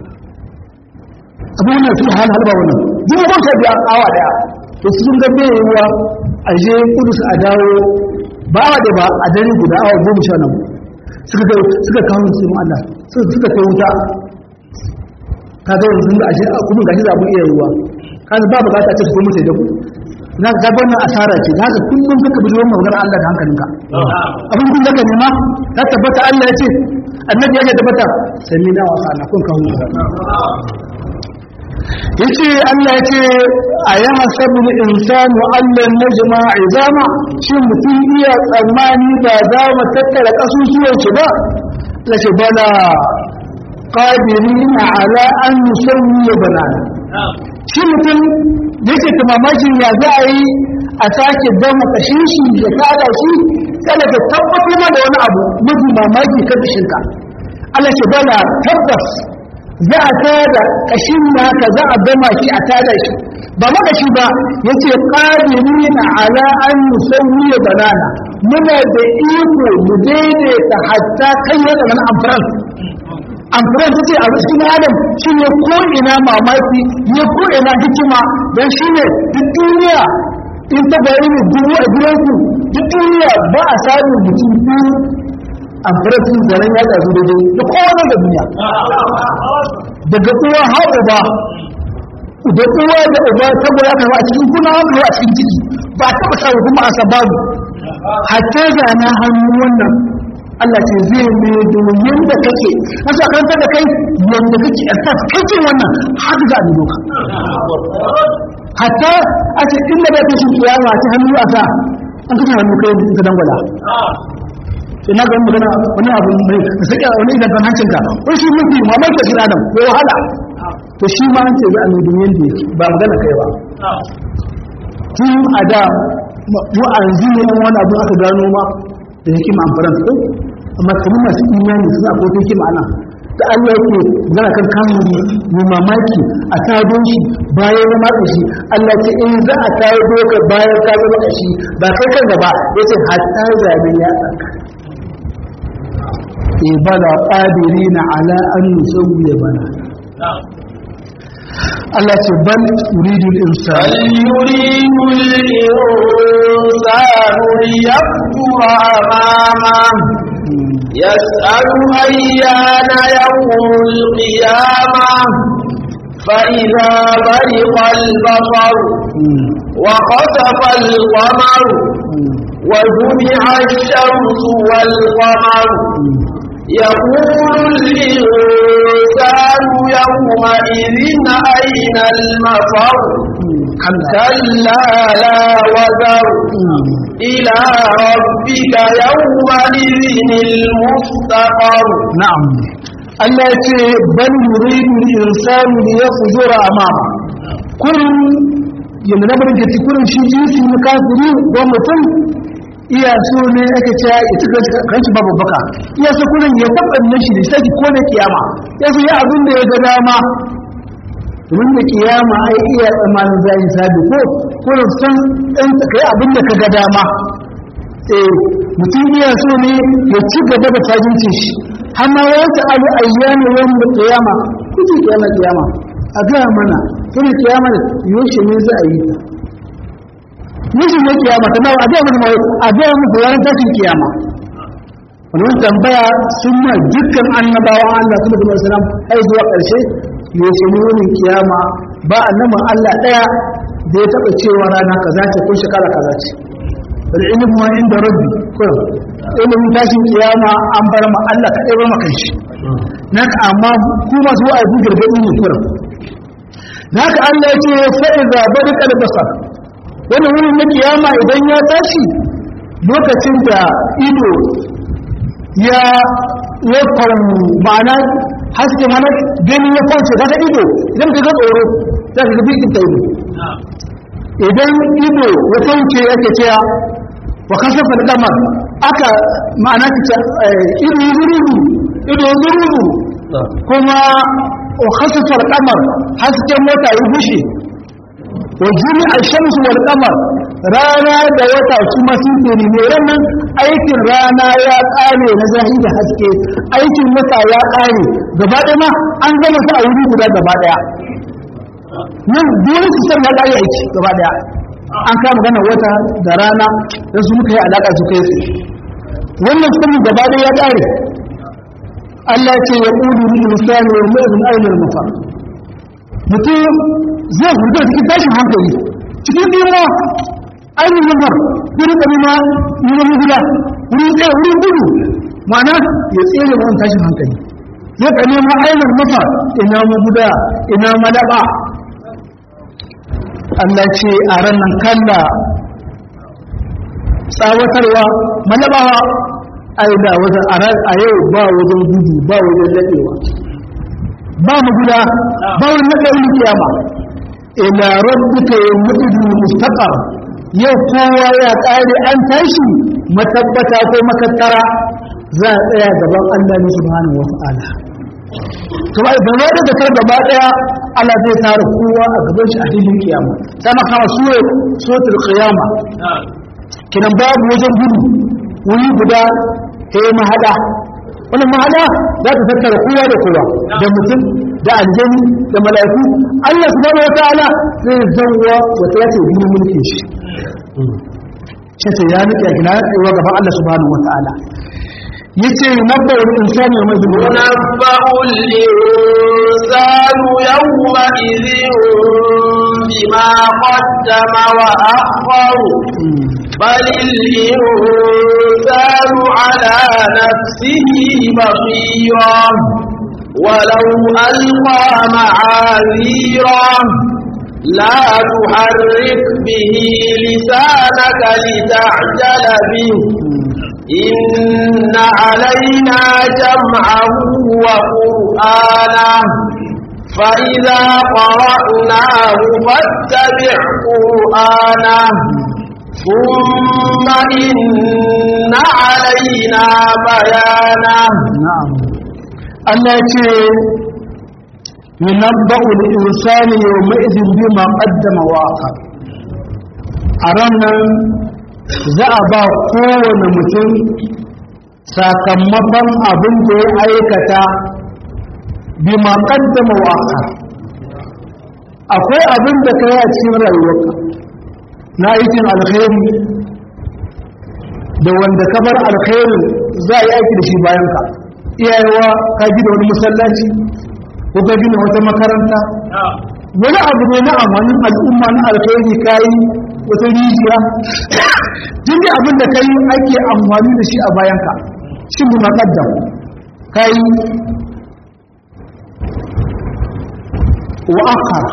abu wannan fi hal halba wannan dubu goma sha biyu awa daya to sun ga bai yiwuwa a je kudus a dawo ba awa da ba a dare guda awa goma sha nan suka kai suka kawo su Allah suka kai wuta ka ga yanzu da ashe kuma gashi za mu iya yiwuwa kan ba bukata ce ko mutai da ku na ga wannan asara ce da haka kullum kaka bi wannan magana Allah da hankalinka abin kun daga nema ta tabbata Allah ya ce annabi ya tabbata sami na wasa na kun kawo yace Allah ya ce a ya hasabu insanu allan najma izama shin mutum iya tsammani ba za mu tattara kasusuwan shi ba la ce bala qadirina ala an nusawwi banana shi mutum da yake ta mamakin ya za a yi a sake dama kashin shi da kada shi kada ka tabbatar ma da wani abu mafi mamaki kan kashinka Allah ce bala tabbas za a tada kashin naka za a dama shi a tada shi ba maka shi ba yace qadirina ala an nusawwi banana muna da iko mu daidaita hatta kai da nan amfaran amfani ta ce a cikin adam shi ne ko'ina mamaki ne ko'ina hikima don shi ne duk duniya in ta bari ne dubu a gidanku duk duniya ba a samun mutum biyu amfani sun zaren ya ɗazu da dai da kowane da duniya daga uwa haɗu ba da uwa da uba ta goya ka a cikin kuna ka a cikin ciki ba ta ba kuma a sababu hatta da na hannu wannan Allah ce zai ne domin da kake wasu a karanta da kai yadda kake a kai wannan haka za a bi doka hatta a ce inda da kashin kiyama ta hannu a sa an kashe hannu kai ka dangwala ina ga magana wani abu mai ka sake wani idan kan hancin ka wani shi mafi mamaki shi adam ko wahala to shi ma an ce za a nemi yanda yake ba magana kai ba tun a da mu a yanzu ne wani abu aka gano ma da hikima amfaran ko amma kamar masu imani suna ko ta hikima ana da Allah yake zana kan kamuri mai mamaki a tado shi bayan ya matsa shi Allah ce in za a tayo doka bayan ka zama da shi ba kai kan gaba yace hatta zabe ya tsaka e bala qadirina ala an nusawwiya bana Allah ce bal yuridu al-insan يريد الإنسان ليكفر أمامه يسأل أيان يوم القيامة فإذا برق البصر وخسف القمر وجمع الشمس والقمر يقول الإنسان يومئذ أين المفر كلا لا وزر إلى ربك يومئذ المستقر na'am Allah ya ce bal yuridu al-insanu li yafjura amama kullum yanda na bari ke kullum shi jinsi na kafiri ko mutum iya so ne ake ce ya ci kanshi babu baka iya so kullum ya tabbatar shi da sai ko ne kiyama ya so ya abin da ya ga dama domin da kiyama ai iya tsammanin zai sabi ko kullum san dan kai abin da ka ga dama eh mutum iya so ne ya ci gaba da tajinci shi amma wata abu ayyana yawan da kiyama kuke kiyama kiyama a gaya mana kuma kiyama da yoshe ne za a yi ta yoshe ne kiyama ta nawa a gaya mana a gaya muku ranar tashin kiyama wannan tambaya sun ma dukkan annabawan Allah kuma da salam ai zuwa ƙarshe yoshe ne wani kiyama ba annabin Allah ɗaya da ya taɓa cewa rana kaza ce ko shekara kaza ce العلم ما عند ربي كل علم tashin kiyama an bar ma Allah ka ɗaya maka shi naka amma kuma zuwa a bi gargaɗi ne kuran naka Allah ya ce fa iza barika al-basar wannan wurin na kiyama idan ya tashi lokacin da ido ya ya faru ma'ana haske mana gani ya kwance daga ido idan ka ga tsoro za ka ga bikin ta ido idan ido ya kauce yake cewa wa kasafa al-qamar aka ma'ana ta ido zururu ido zururu kuma wa kasafa al-qamar hasken wata ya bushe wa juri al-shamsu wal qamar rana da wata su ma sun tsere ne wannan aikin rana ya kare na zahiri haske aikin wata ya kare gaba ɗaya ma an gama su a wuri guda gaba ɗaya nan dole su san ya kare aiki gaba ɗaya an kama gana wata da rana da su muka yi alaƙa su kai su wannan sanin gaba da ya ƙare Allah ce ya ƙudu ni insani wa mu'min ainihin mafa mutum zai hudu cikin tashin hankali cikin ɗima ainihin mafa wuri ɗari ma wuri gida wuri tsaye wuri gudu ma'ana ya tsere wani tashin hankali zai ka nema ainihin mafa ina maguda ina madaba Allah ce a ranar kalla tsawatarwa malabawa ai da wajen a yau ba wajen gudu ba wajen daɗewa ba mu guda ba wani naɗe wani kiyama ila rabbika yawmudu mustaqar yau kowa ya ƙare an tashi matabbata ko makattara za a tsaya gaban Allah ne subhanahu wa ta'ala to ai ba wai da kar gaba daya Allah zai tare kowa a gaban shi a filin kiyama sai maka kama sura suratul qiyama kinan babu wajen gudu wuri guda sai mahada wannan mahada za ta tattara kowa da kowa da mutum da aljani da mala'iku Allah subhanahu wa ta'ala zai zawwa wata yace bi mulkin shi sai ya nake gina tsayuwa gaban Allah subhanahu wa ta'ala yace nabba wal insani mai zuwa ينبأ الإنسان يومئذ بما قدم وأخر بل الإنسان على نفسه بصيرا ولو ألقى معاذيرا لا تحرك به لسانك لتعجل به إن علينا جمعه وقرآنه فإذا قرأناه فاتبع قرآنه ثم إن علينا بيانه na'am Allah ya ce yunabba'u al-insani yawma idhin bima qaddama wa akhar a ranar za a ba kowane mutum sakamakon abin da ya aikata bima qaddama wa akhar akwai abin da kai a cikin rayuwarka na aikin alkhairi da wanda ka bar alkhairin za a yi aiki da shi bayan ka iyayewa ka gina wani masallaci ko ka gina wata makaranta wani abu ne na amanin al'umma na alkhairi ka yi wata rijiya duk da abin da ka yi ake amfani da shi a bayan ka shi bi maƙaddam ka yi wa akhara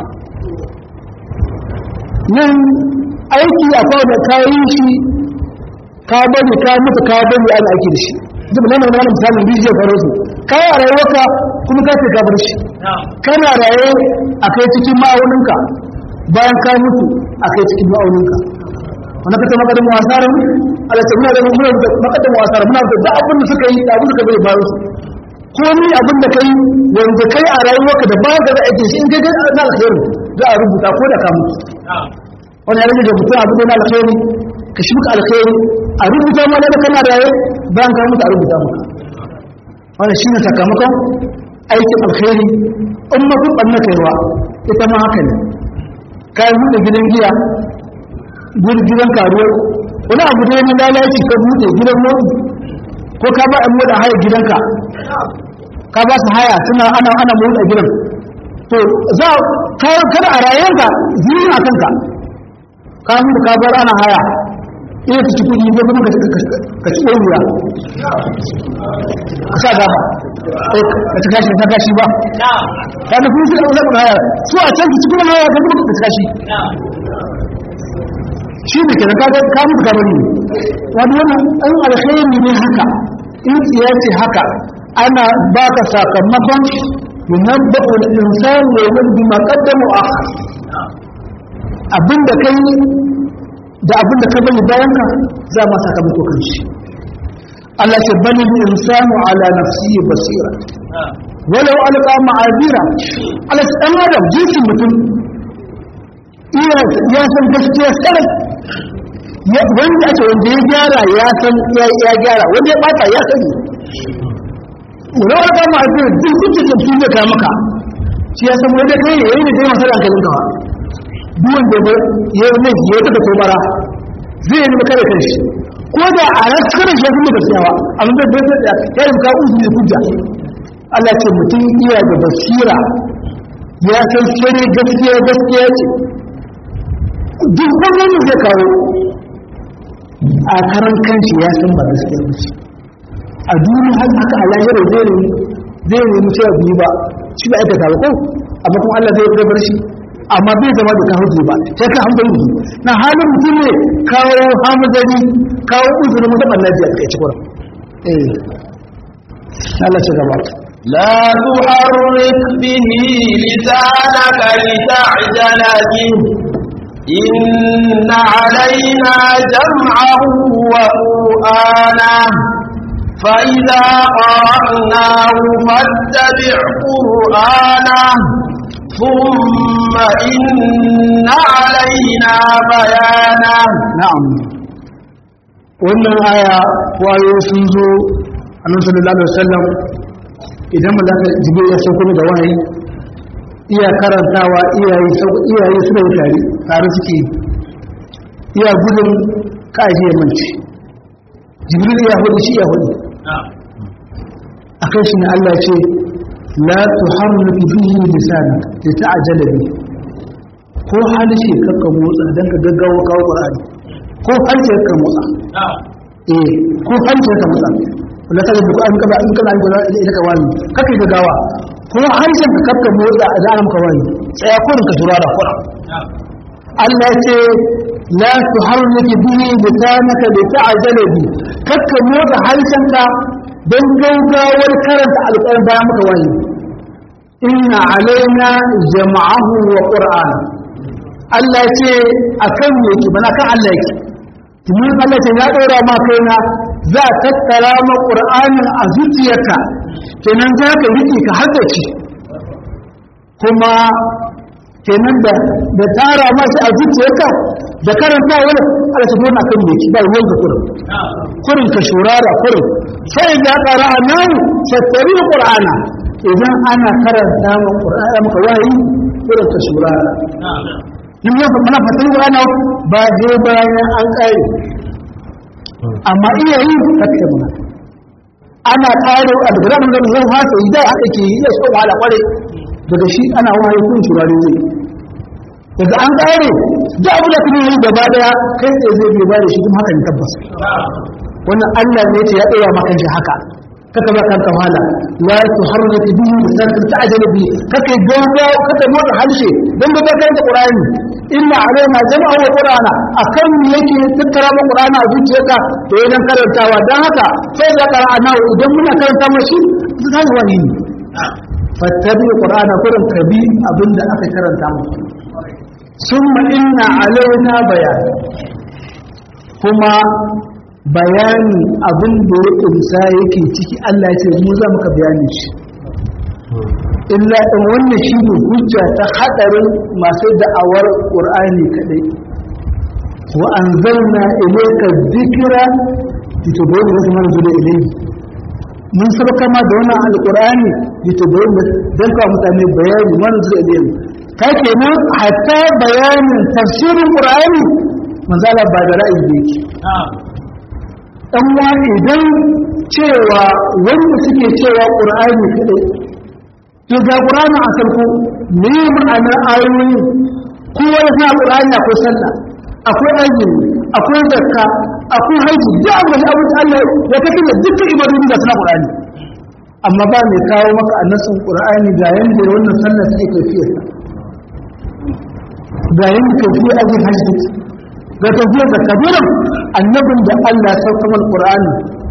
nan aiki akwai da ka yi shi ka bari ka mutu ka bari ana aiki da shi duk nan nan misalin rijiya faro su ka yi a rayuwarka kuma ka ce ka bar shi kana raye a kai cikin ma'auninka bayan ka mutu a kai cikin ma'auninka wanda ka ce makadin wasarar alaƙa muna da muna da makadin wasarar muna da abin da suka yi da abin da suka bai bayan su ko ni abin da kai wanda kai a rayuwarka da bayan da za a aiki shi in kai kai na alheri za a rubuta ko da ka mutu wani ya rage da mutum abin da na alheri ka shi muka alkhairi a rubuta mana da kana raye bayan ka mutu a rubuta maka wannan shine sakamakon aikin alkhairi in ma kun banna kaiwa ita ma haka ne ka yi buɗe gidan giya gudu gidan karuwar wani abu da na lalaci ka buɗe gidan motsi ko ka ba ɗan da haya gidanka ka ba su haya suna ana ana motsa gidan to za ka kada a rayuwarka zini a kanka ka mutu ka bar ana haya ina ta ci kudi ko kuma ka ci ɗoriya ka sa gaba ka ci kashi ka kashi ba ka da kuma suka zaɓa haya su a can ci kudin haya ka kuma ka ci kashi shi ne kenan ka ka mutu ka bari ne wani wannan an alkhairi ne haka in tsiya ce haka ana baka sakamakon yunabbu al-insanu yawman bima qaddama wa akhar abinda kai da abinda ka bari bayan ka za ma sakamako kan shi Allah ce bani insanu ala nafsihi basira walau alqa ma'azira Allah ce dan adam jinsin mutum iya ya san gaskiya sarai wanda ake wanda ya gyara ya san ya gyara wanda ya bata ya sani walau alqa ma'azira duk kuke tafi da ka maka shi ya san wanda kai ne yayin da kai masa hankalin ka duwan da ya yi laifi ya taɓa tobara zai yi maka da kanshi ko da a ran cikin shi kuma gaskiyawa amma bai bai da ya yi ka uzu ne hujja Allah ce mutum iya da basira ya san sare gaskiya gaskiya ce duk wannan da zai kawo a karan kanshi ya san ba gaskiya ba ce a duniya har haka a lahira zai nemi zai nemi cewa biyu ba shi ba aikata ba ko amma kuma Allah zai gabar shi amma bai zama da ka hujji ba sai ka hankali ne na halin mutum ne kawo hamzari kawo uzurin mutum Allah ya kai ci kuran eh Allah ce gaba لا تحرك به لسانك لتعجل به إن علينا جمعه وقرآنه فإذا قرأناه فاتبع قرآنه ثم إن علينا بيانه na'am wannan aya wayo sun zo annabi sallallahu alaihi wasallam idan malaka jibril ya sauko da wahayi iya karantawa iyaye sauko iyaye suna yi tare tare suke iya gudun kaji ya manci jibril ya hudu shi ya hudu akan shi ne Allah ce la tuharrik bihi lisanak lita'jala bi ko halishe kakka motsa dan ka gaggawa kawo Qur'ani ko harshe ka motsa eh ko harshe ka motsa wala ta da an kaba in kana gura ila ka wani kake gaggawa ko harshen ka kakka motsa a zaran ka wani tsaya kurin ka jura da kurin Allah ce la tuharrik bihi lisanaka lita'jala bi kakka motsa harshenka don gaugawar karanta alƙawar bayan muka wani inna alaina jama'ahu wa qur'an Allah ce akan yake bana kan Allah yake tumin Allah ce ya dora ma kaina za a tattara ma qur'anin a zuciyarka kenan za ka rike ka haddace kuma kenan da da tara ma shi a zuciyarka da karanta wani Allah ta dona kan yake ba ruwan ka kurin kurin ka shurara kurin sai da qara'a nan fattari qur'ana idan ana karanta ma qur'ana maka wayi kurin ka shurara yin yau mana fattari qur'ana ba je bayan an kare amma iya yi kake muna ana kare a daga nan da zai fasa idan haka ke yi so wahala kware daga shi ana wayi kun shurare zai daga an kare da abu da kuma yi gaba daya kai tsaye zai bai ba da shi kuma haka ne tabbas wannan Allah ne ce ya tsaya maka shi haka kaka ba kanka wahala la tuharrik bihi lisanaka ta'jal bi kaka gauga kaka motsa harshe dan da kai da Qur'ani inna alaina jama'u wa qur'ana akan yake tattara mu Qur'ana a zuciyarka da yayin karantawa dan haka sai da qara'ana idan muna karanta mashi zai wani ne fattabi qur'ana kurin kabi abinda aka karanta mu summa inna alaina bayan kuma bayani abin da ya kunsa yake ciki Allah ya ce mu za muka bayani shi illa in wannan shi ne hujja ta hadarin masu da'awar qur'ani kadai wa anzalna ilayka dhikra litubayyana lin man zula ilayhi mun sabaka ma da wannan alqur'ani litubayyana dan ka mutane bayani man zula ilayhi ka kenan hatta bayanin tafsirin qur'ani manzala ba da ra'ayi da yake dan wani idan cewa wanda suke cewa qur'ani kadai to ga qur'ani a sarko me ma'anar ayoyi kowa ya sa qur'ani akwai sallah akwai azumi akwai zakka akwai haji da abin da abin Allah ya kace da dukkan ibadun da suna qur'ani amma ba mai kawo maka annasin qur'ani ga yanda wannan sallah take tafiyar ga yanda tafiyar azumi haji ga tafiyar da kabiran annabin da Allah ya sauka mal qur'ani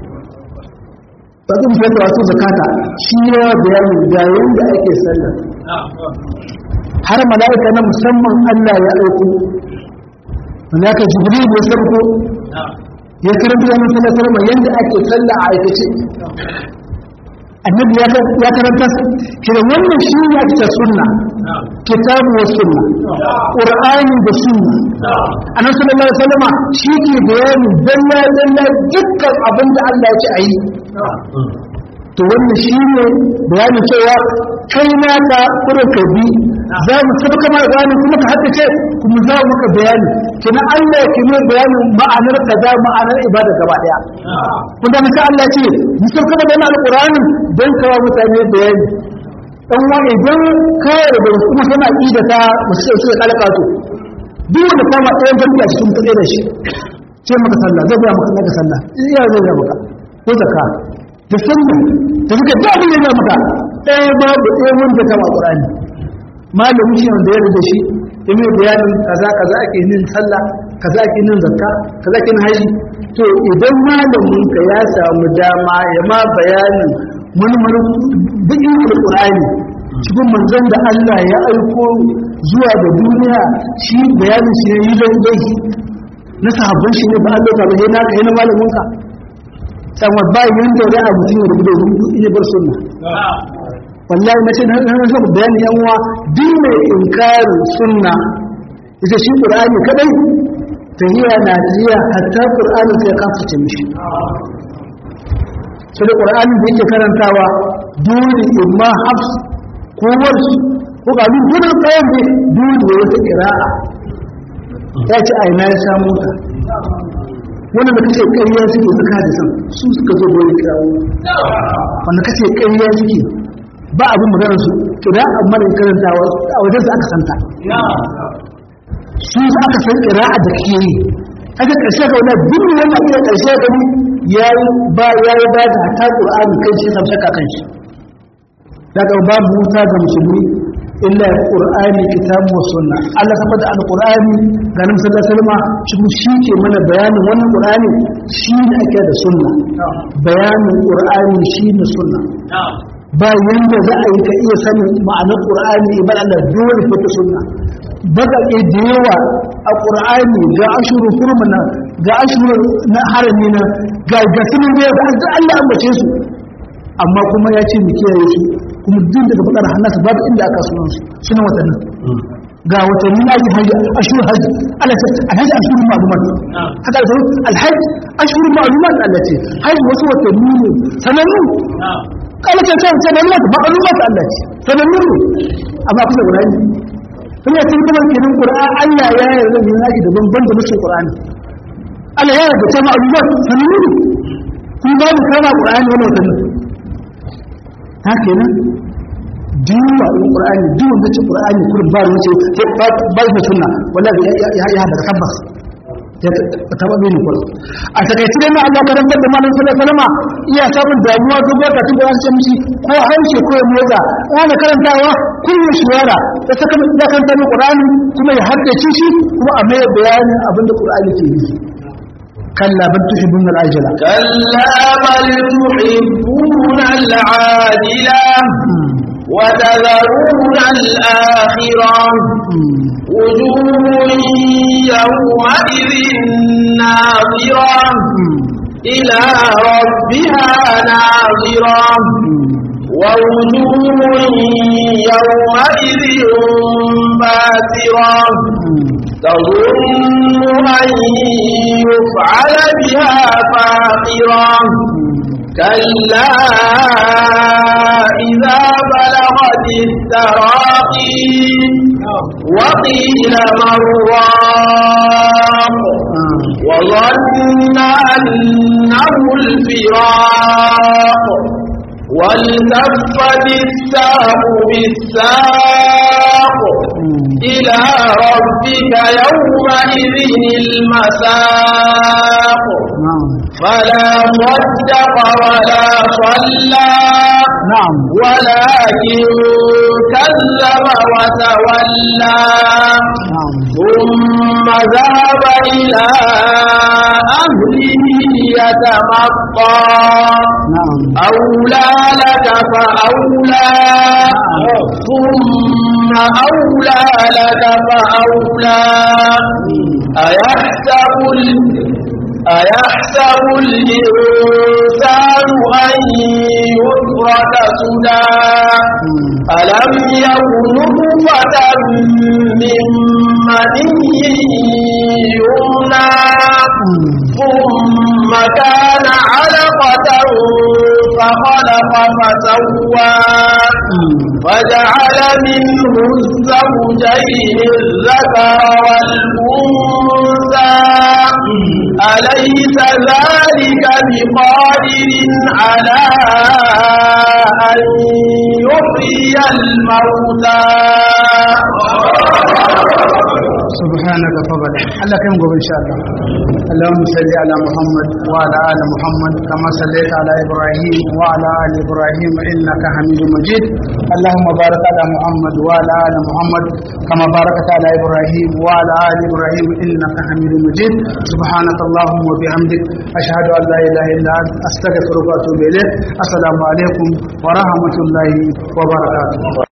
ba zan fara wasu zakata shi ya bayani ga yanda ake sallah har mala'ika na musamman Allah ya aiko malaka jibril ya sarko ya karanta da mutum sallama yanda ake sallah a aikace annabi ya karanta kira wannan shi ne ake ta sunna kitabu wa sunna qur'ani da sunna annabi sallallahu alaihi wasallama shi ke bayani dalla dalla dukkan abin da Allah ya ce ayi to wannan shi ne bayani cewa kai naka kurin ka bi za mu saba kama bayani kuma ka hadda ce kuma za mu maka bayani kina Allah ya kime bayanin ma'anar kaza ma'anar ibada gaba daya kun da misali Allah ce mu saba kama da alqur'ani dan kawo mutane bayani dan wa idan ka da kuma kana ida ta musu su kalaka to duk wanda kama ɗayan farki a cikin tsaye da shi ce maka sallah zai ga maka maka sallah iya zai ga maka ko zakka da sunna da suka da abin da ya maka ɗaya babu ɗaya wanda kama ƙurani malamin shi wanda ya da shi ya mai bayanin kaza kaza ake yin sallah kaza ake yin zakka kaza ake yin haji to idan malamin ka ya samu dama ya ma bayanin mulmulin bikin alƙur'ani cikin manzon da Allah ya aiko zuwa da duniya shi bayanin shi ne yi zai na sahabban shi ne ba Allah ka bayyana ka yana malamin ka sama bayan da wani abu tun rubu da rubu ina bar sunna wallahi na ce na so bayani yan uwa duk mai inkarin sunna ita shi qur'ani kadai tahiya na tahiya hatta qur'ani sai ka fice mishi sai da qur'ani da yake karantawa dole imma hafs ko warshi ko ga duk gurin tsayin ne dole wata qira'a ya ce ai na ya samu ta wannan da kace ƙarya suke suka da san su suka zo goyi kirawo wanda kace ƙarya suke ba abin maganar su to da amma da karantawa a wajen su aka santa su aka san ƙira'a da ke yi aka ƙarshe ga wannan duk wannan iya ƙarshe ga yayi ba yayi ba da ta Qur'ani kai shi sam shakka kan shi daga babu wuta ga musulmi illa Qur'ani kitabu wa sunna Allah ta bada al-Qur'ani ga Nabi sallallahu alaihi wasallam shi ke mana bayanin wannan Qur'ani shi ne ake da sunna bayanin Qur'ani shi ne sunna ba yanda za a yi ka iya sanin ma'anar Qur'ani ibn Allah dole ko ta sunna baƙaƙe da yawa a ƙur'ani ga ashuru kurmana ga ashuru na harami na ga gasunan da ga an Allah ambace su amma kuma ya ce mu kiyaye su kuma duk daga bakar hannasa babu inda aka sunan su suna watannin ga watanni na ake hajji ashuru hajji Allah ce alhaji ashuru ma'lumat haka da alhaji ashuru ma'lumat Allah ce hajji wasu watanni ne sanannu kala ce ce sanannu ma'lumat Allah ce sanannu ne amma kusa guda ne kuma ya cikin kamar kenan ƙura'a Allah ya yarda da yaki da banban da mutum ƙura'ani Allah ya yarda ta ma'alumat sanannu ne kuma babu kama ƙura'ani wani watanni ta kenan duwa in ƙura'ani duwan da ce ƙura'ani kurin ba da wuce ba da sunna wanda ya haɗa tabbas ya taɓa bai nukul a takaice dai na Allah karantar da malam sallallahu alaihi wasallam iya samun damuwa duk wata tun da an ce mishi ko harshe ko ya motsa ana karantawa kullu shawara da saka da karanta da Qur'ani kuma ya haddace shi kuma a mai bayanin abin da Qur'ani ke yi kalla bal tuhibbuna al-ajila كلا بل تحبون العاجلة وتذرون الآخرة وجوه يومئذ ناظرة إلى ربها ناظرة ووجوه يومئذ باسرة تظن أن يفعل بها فاقرة كلا إذا بلغت التراقي وقيل مراق وظن أنه الفراق والتفت الساق بالساق إلى ربك يومئذ المساق فلا صدق ولا صلى نعم ولكن كذب وتولى نعم ثم ذهب إلى أهله يتمطى نعم أولى لك فأولى ثم أولى لك فأولى أيحسب ال- أيحسب الإنسان أن يترك سدى ألم يكن نطفة من مني يمنى ثم كان علقة فخلق فسوى فجعل منه الزوجين الذكر والأنثى أليس ذلك بقادر على أن يحيي الموتى سبحانك فضل الله كم قبل إن شاء الله اللهم صل على محمد وعلى آل محمد كما صليت على إبراهيم وعلى آل إبراهيم إنك حميد مجيد اللهم بارك على محمد وعلى آل محمد كما باركت على إبراهيم وعلى آل إبراهيم إنك حميد مجيد سبحانك اللهم وبحمدك أشهد أن لا إله إلا أنت أستغفرك وأتوب إليك السلام عليكم ورحمة الله وبركاته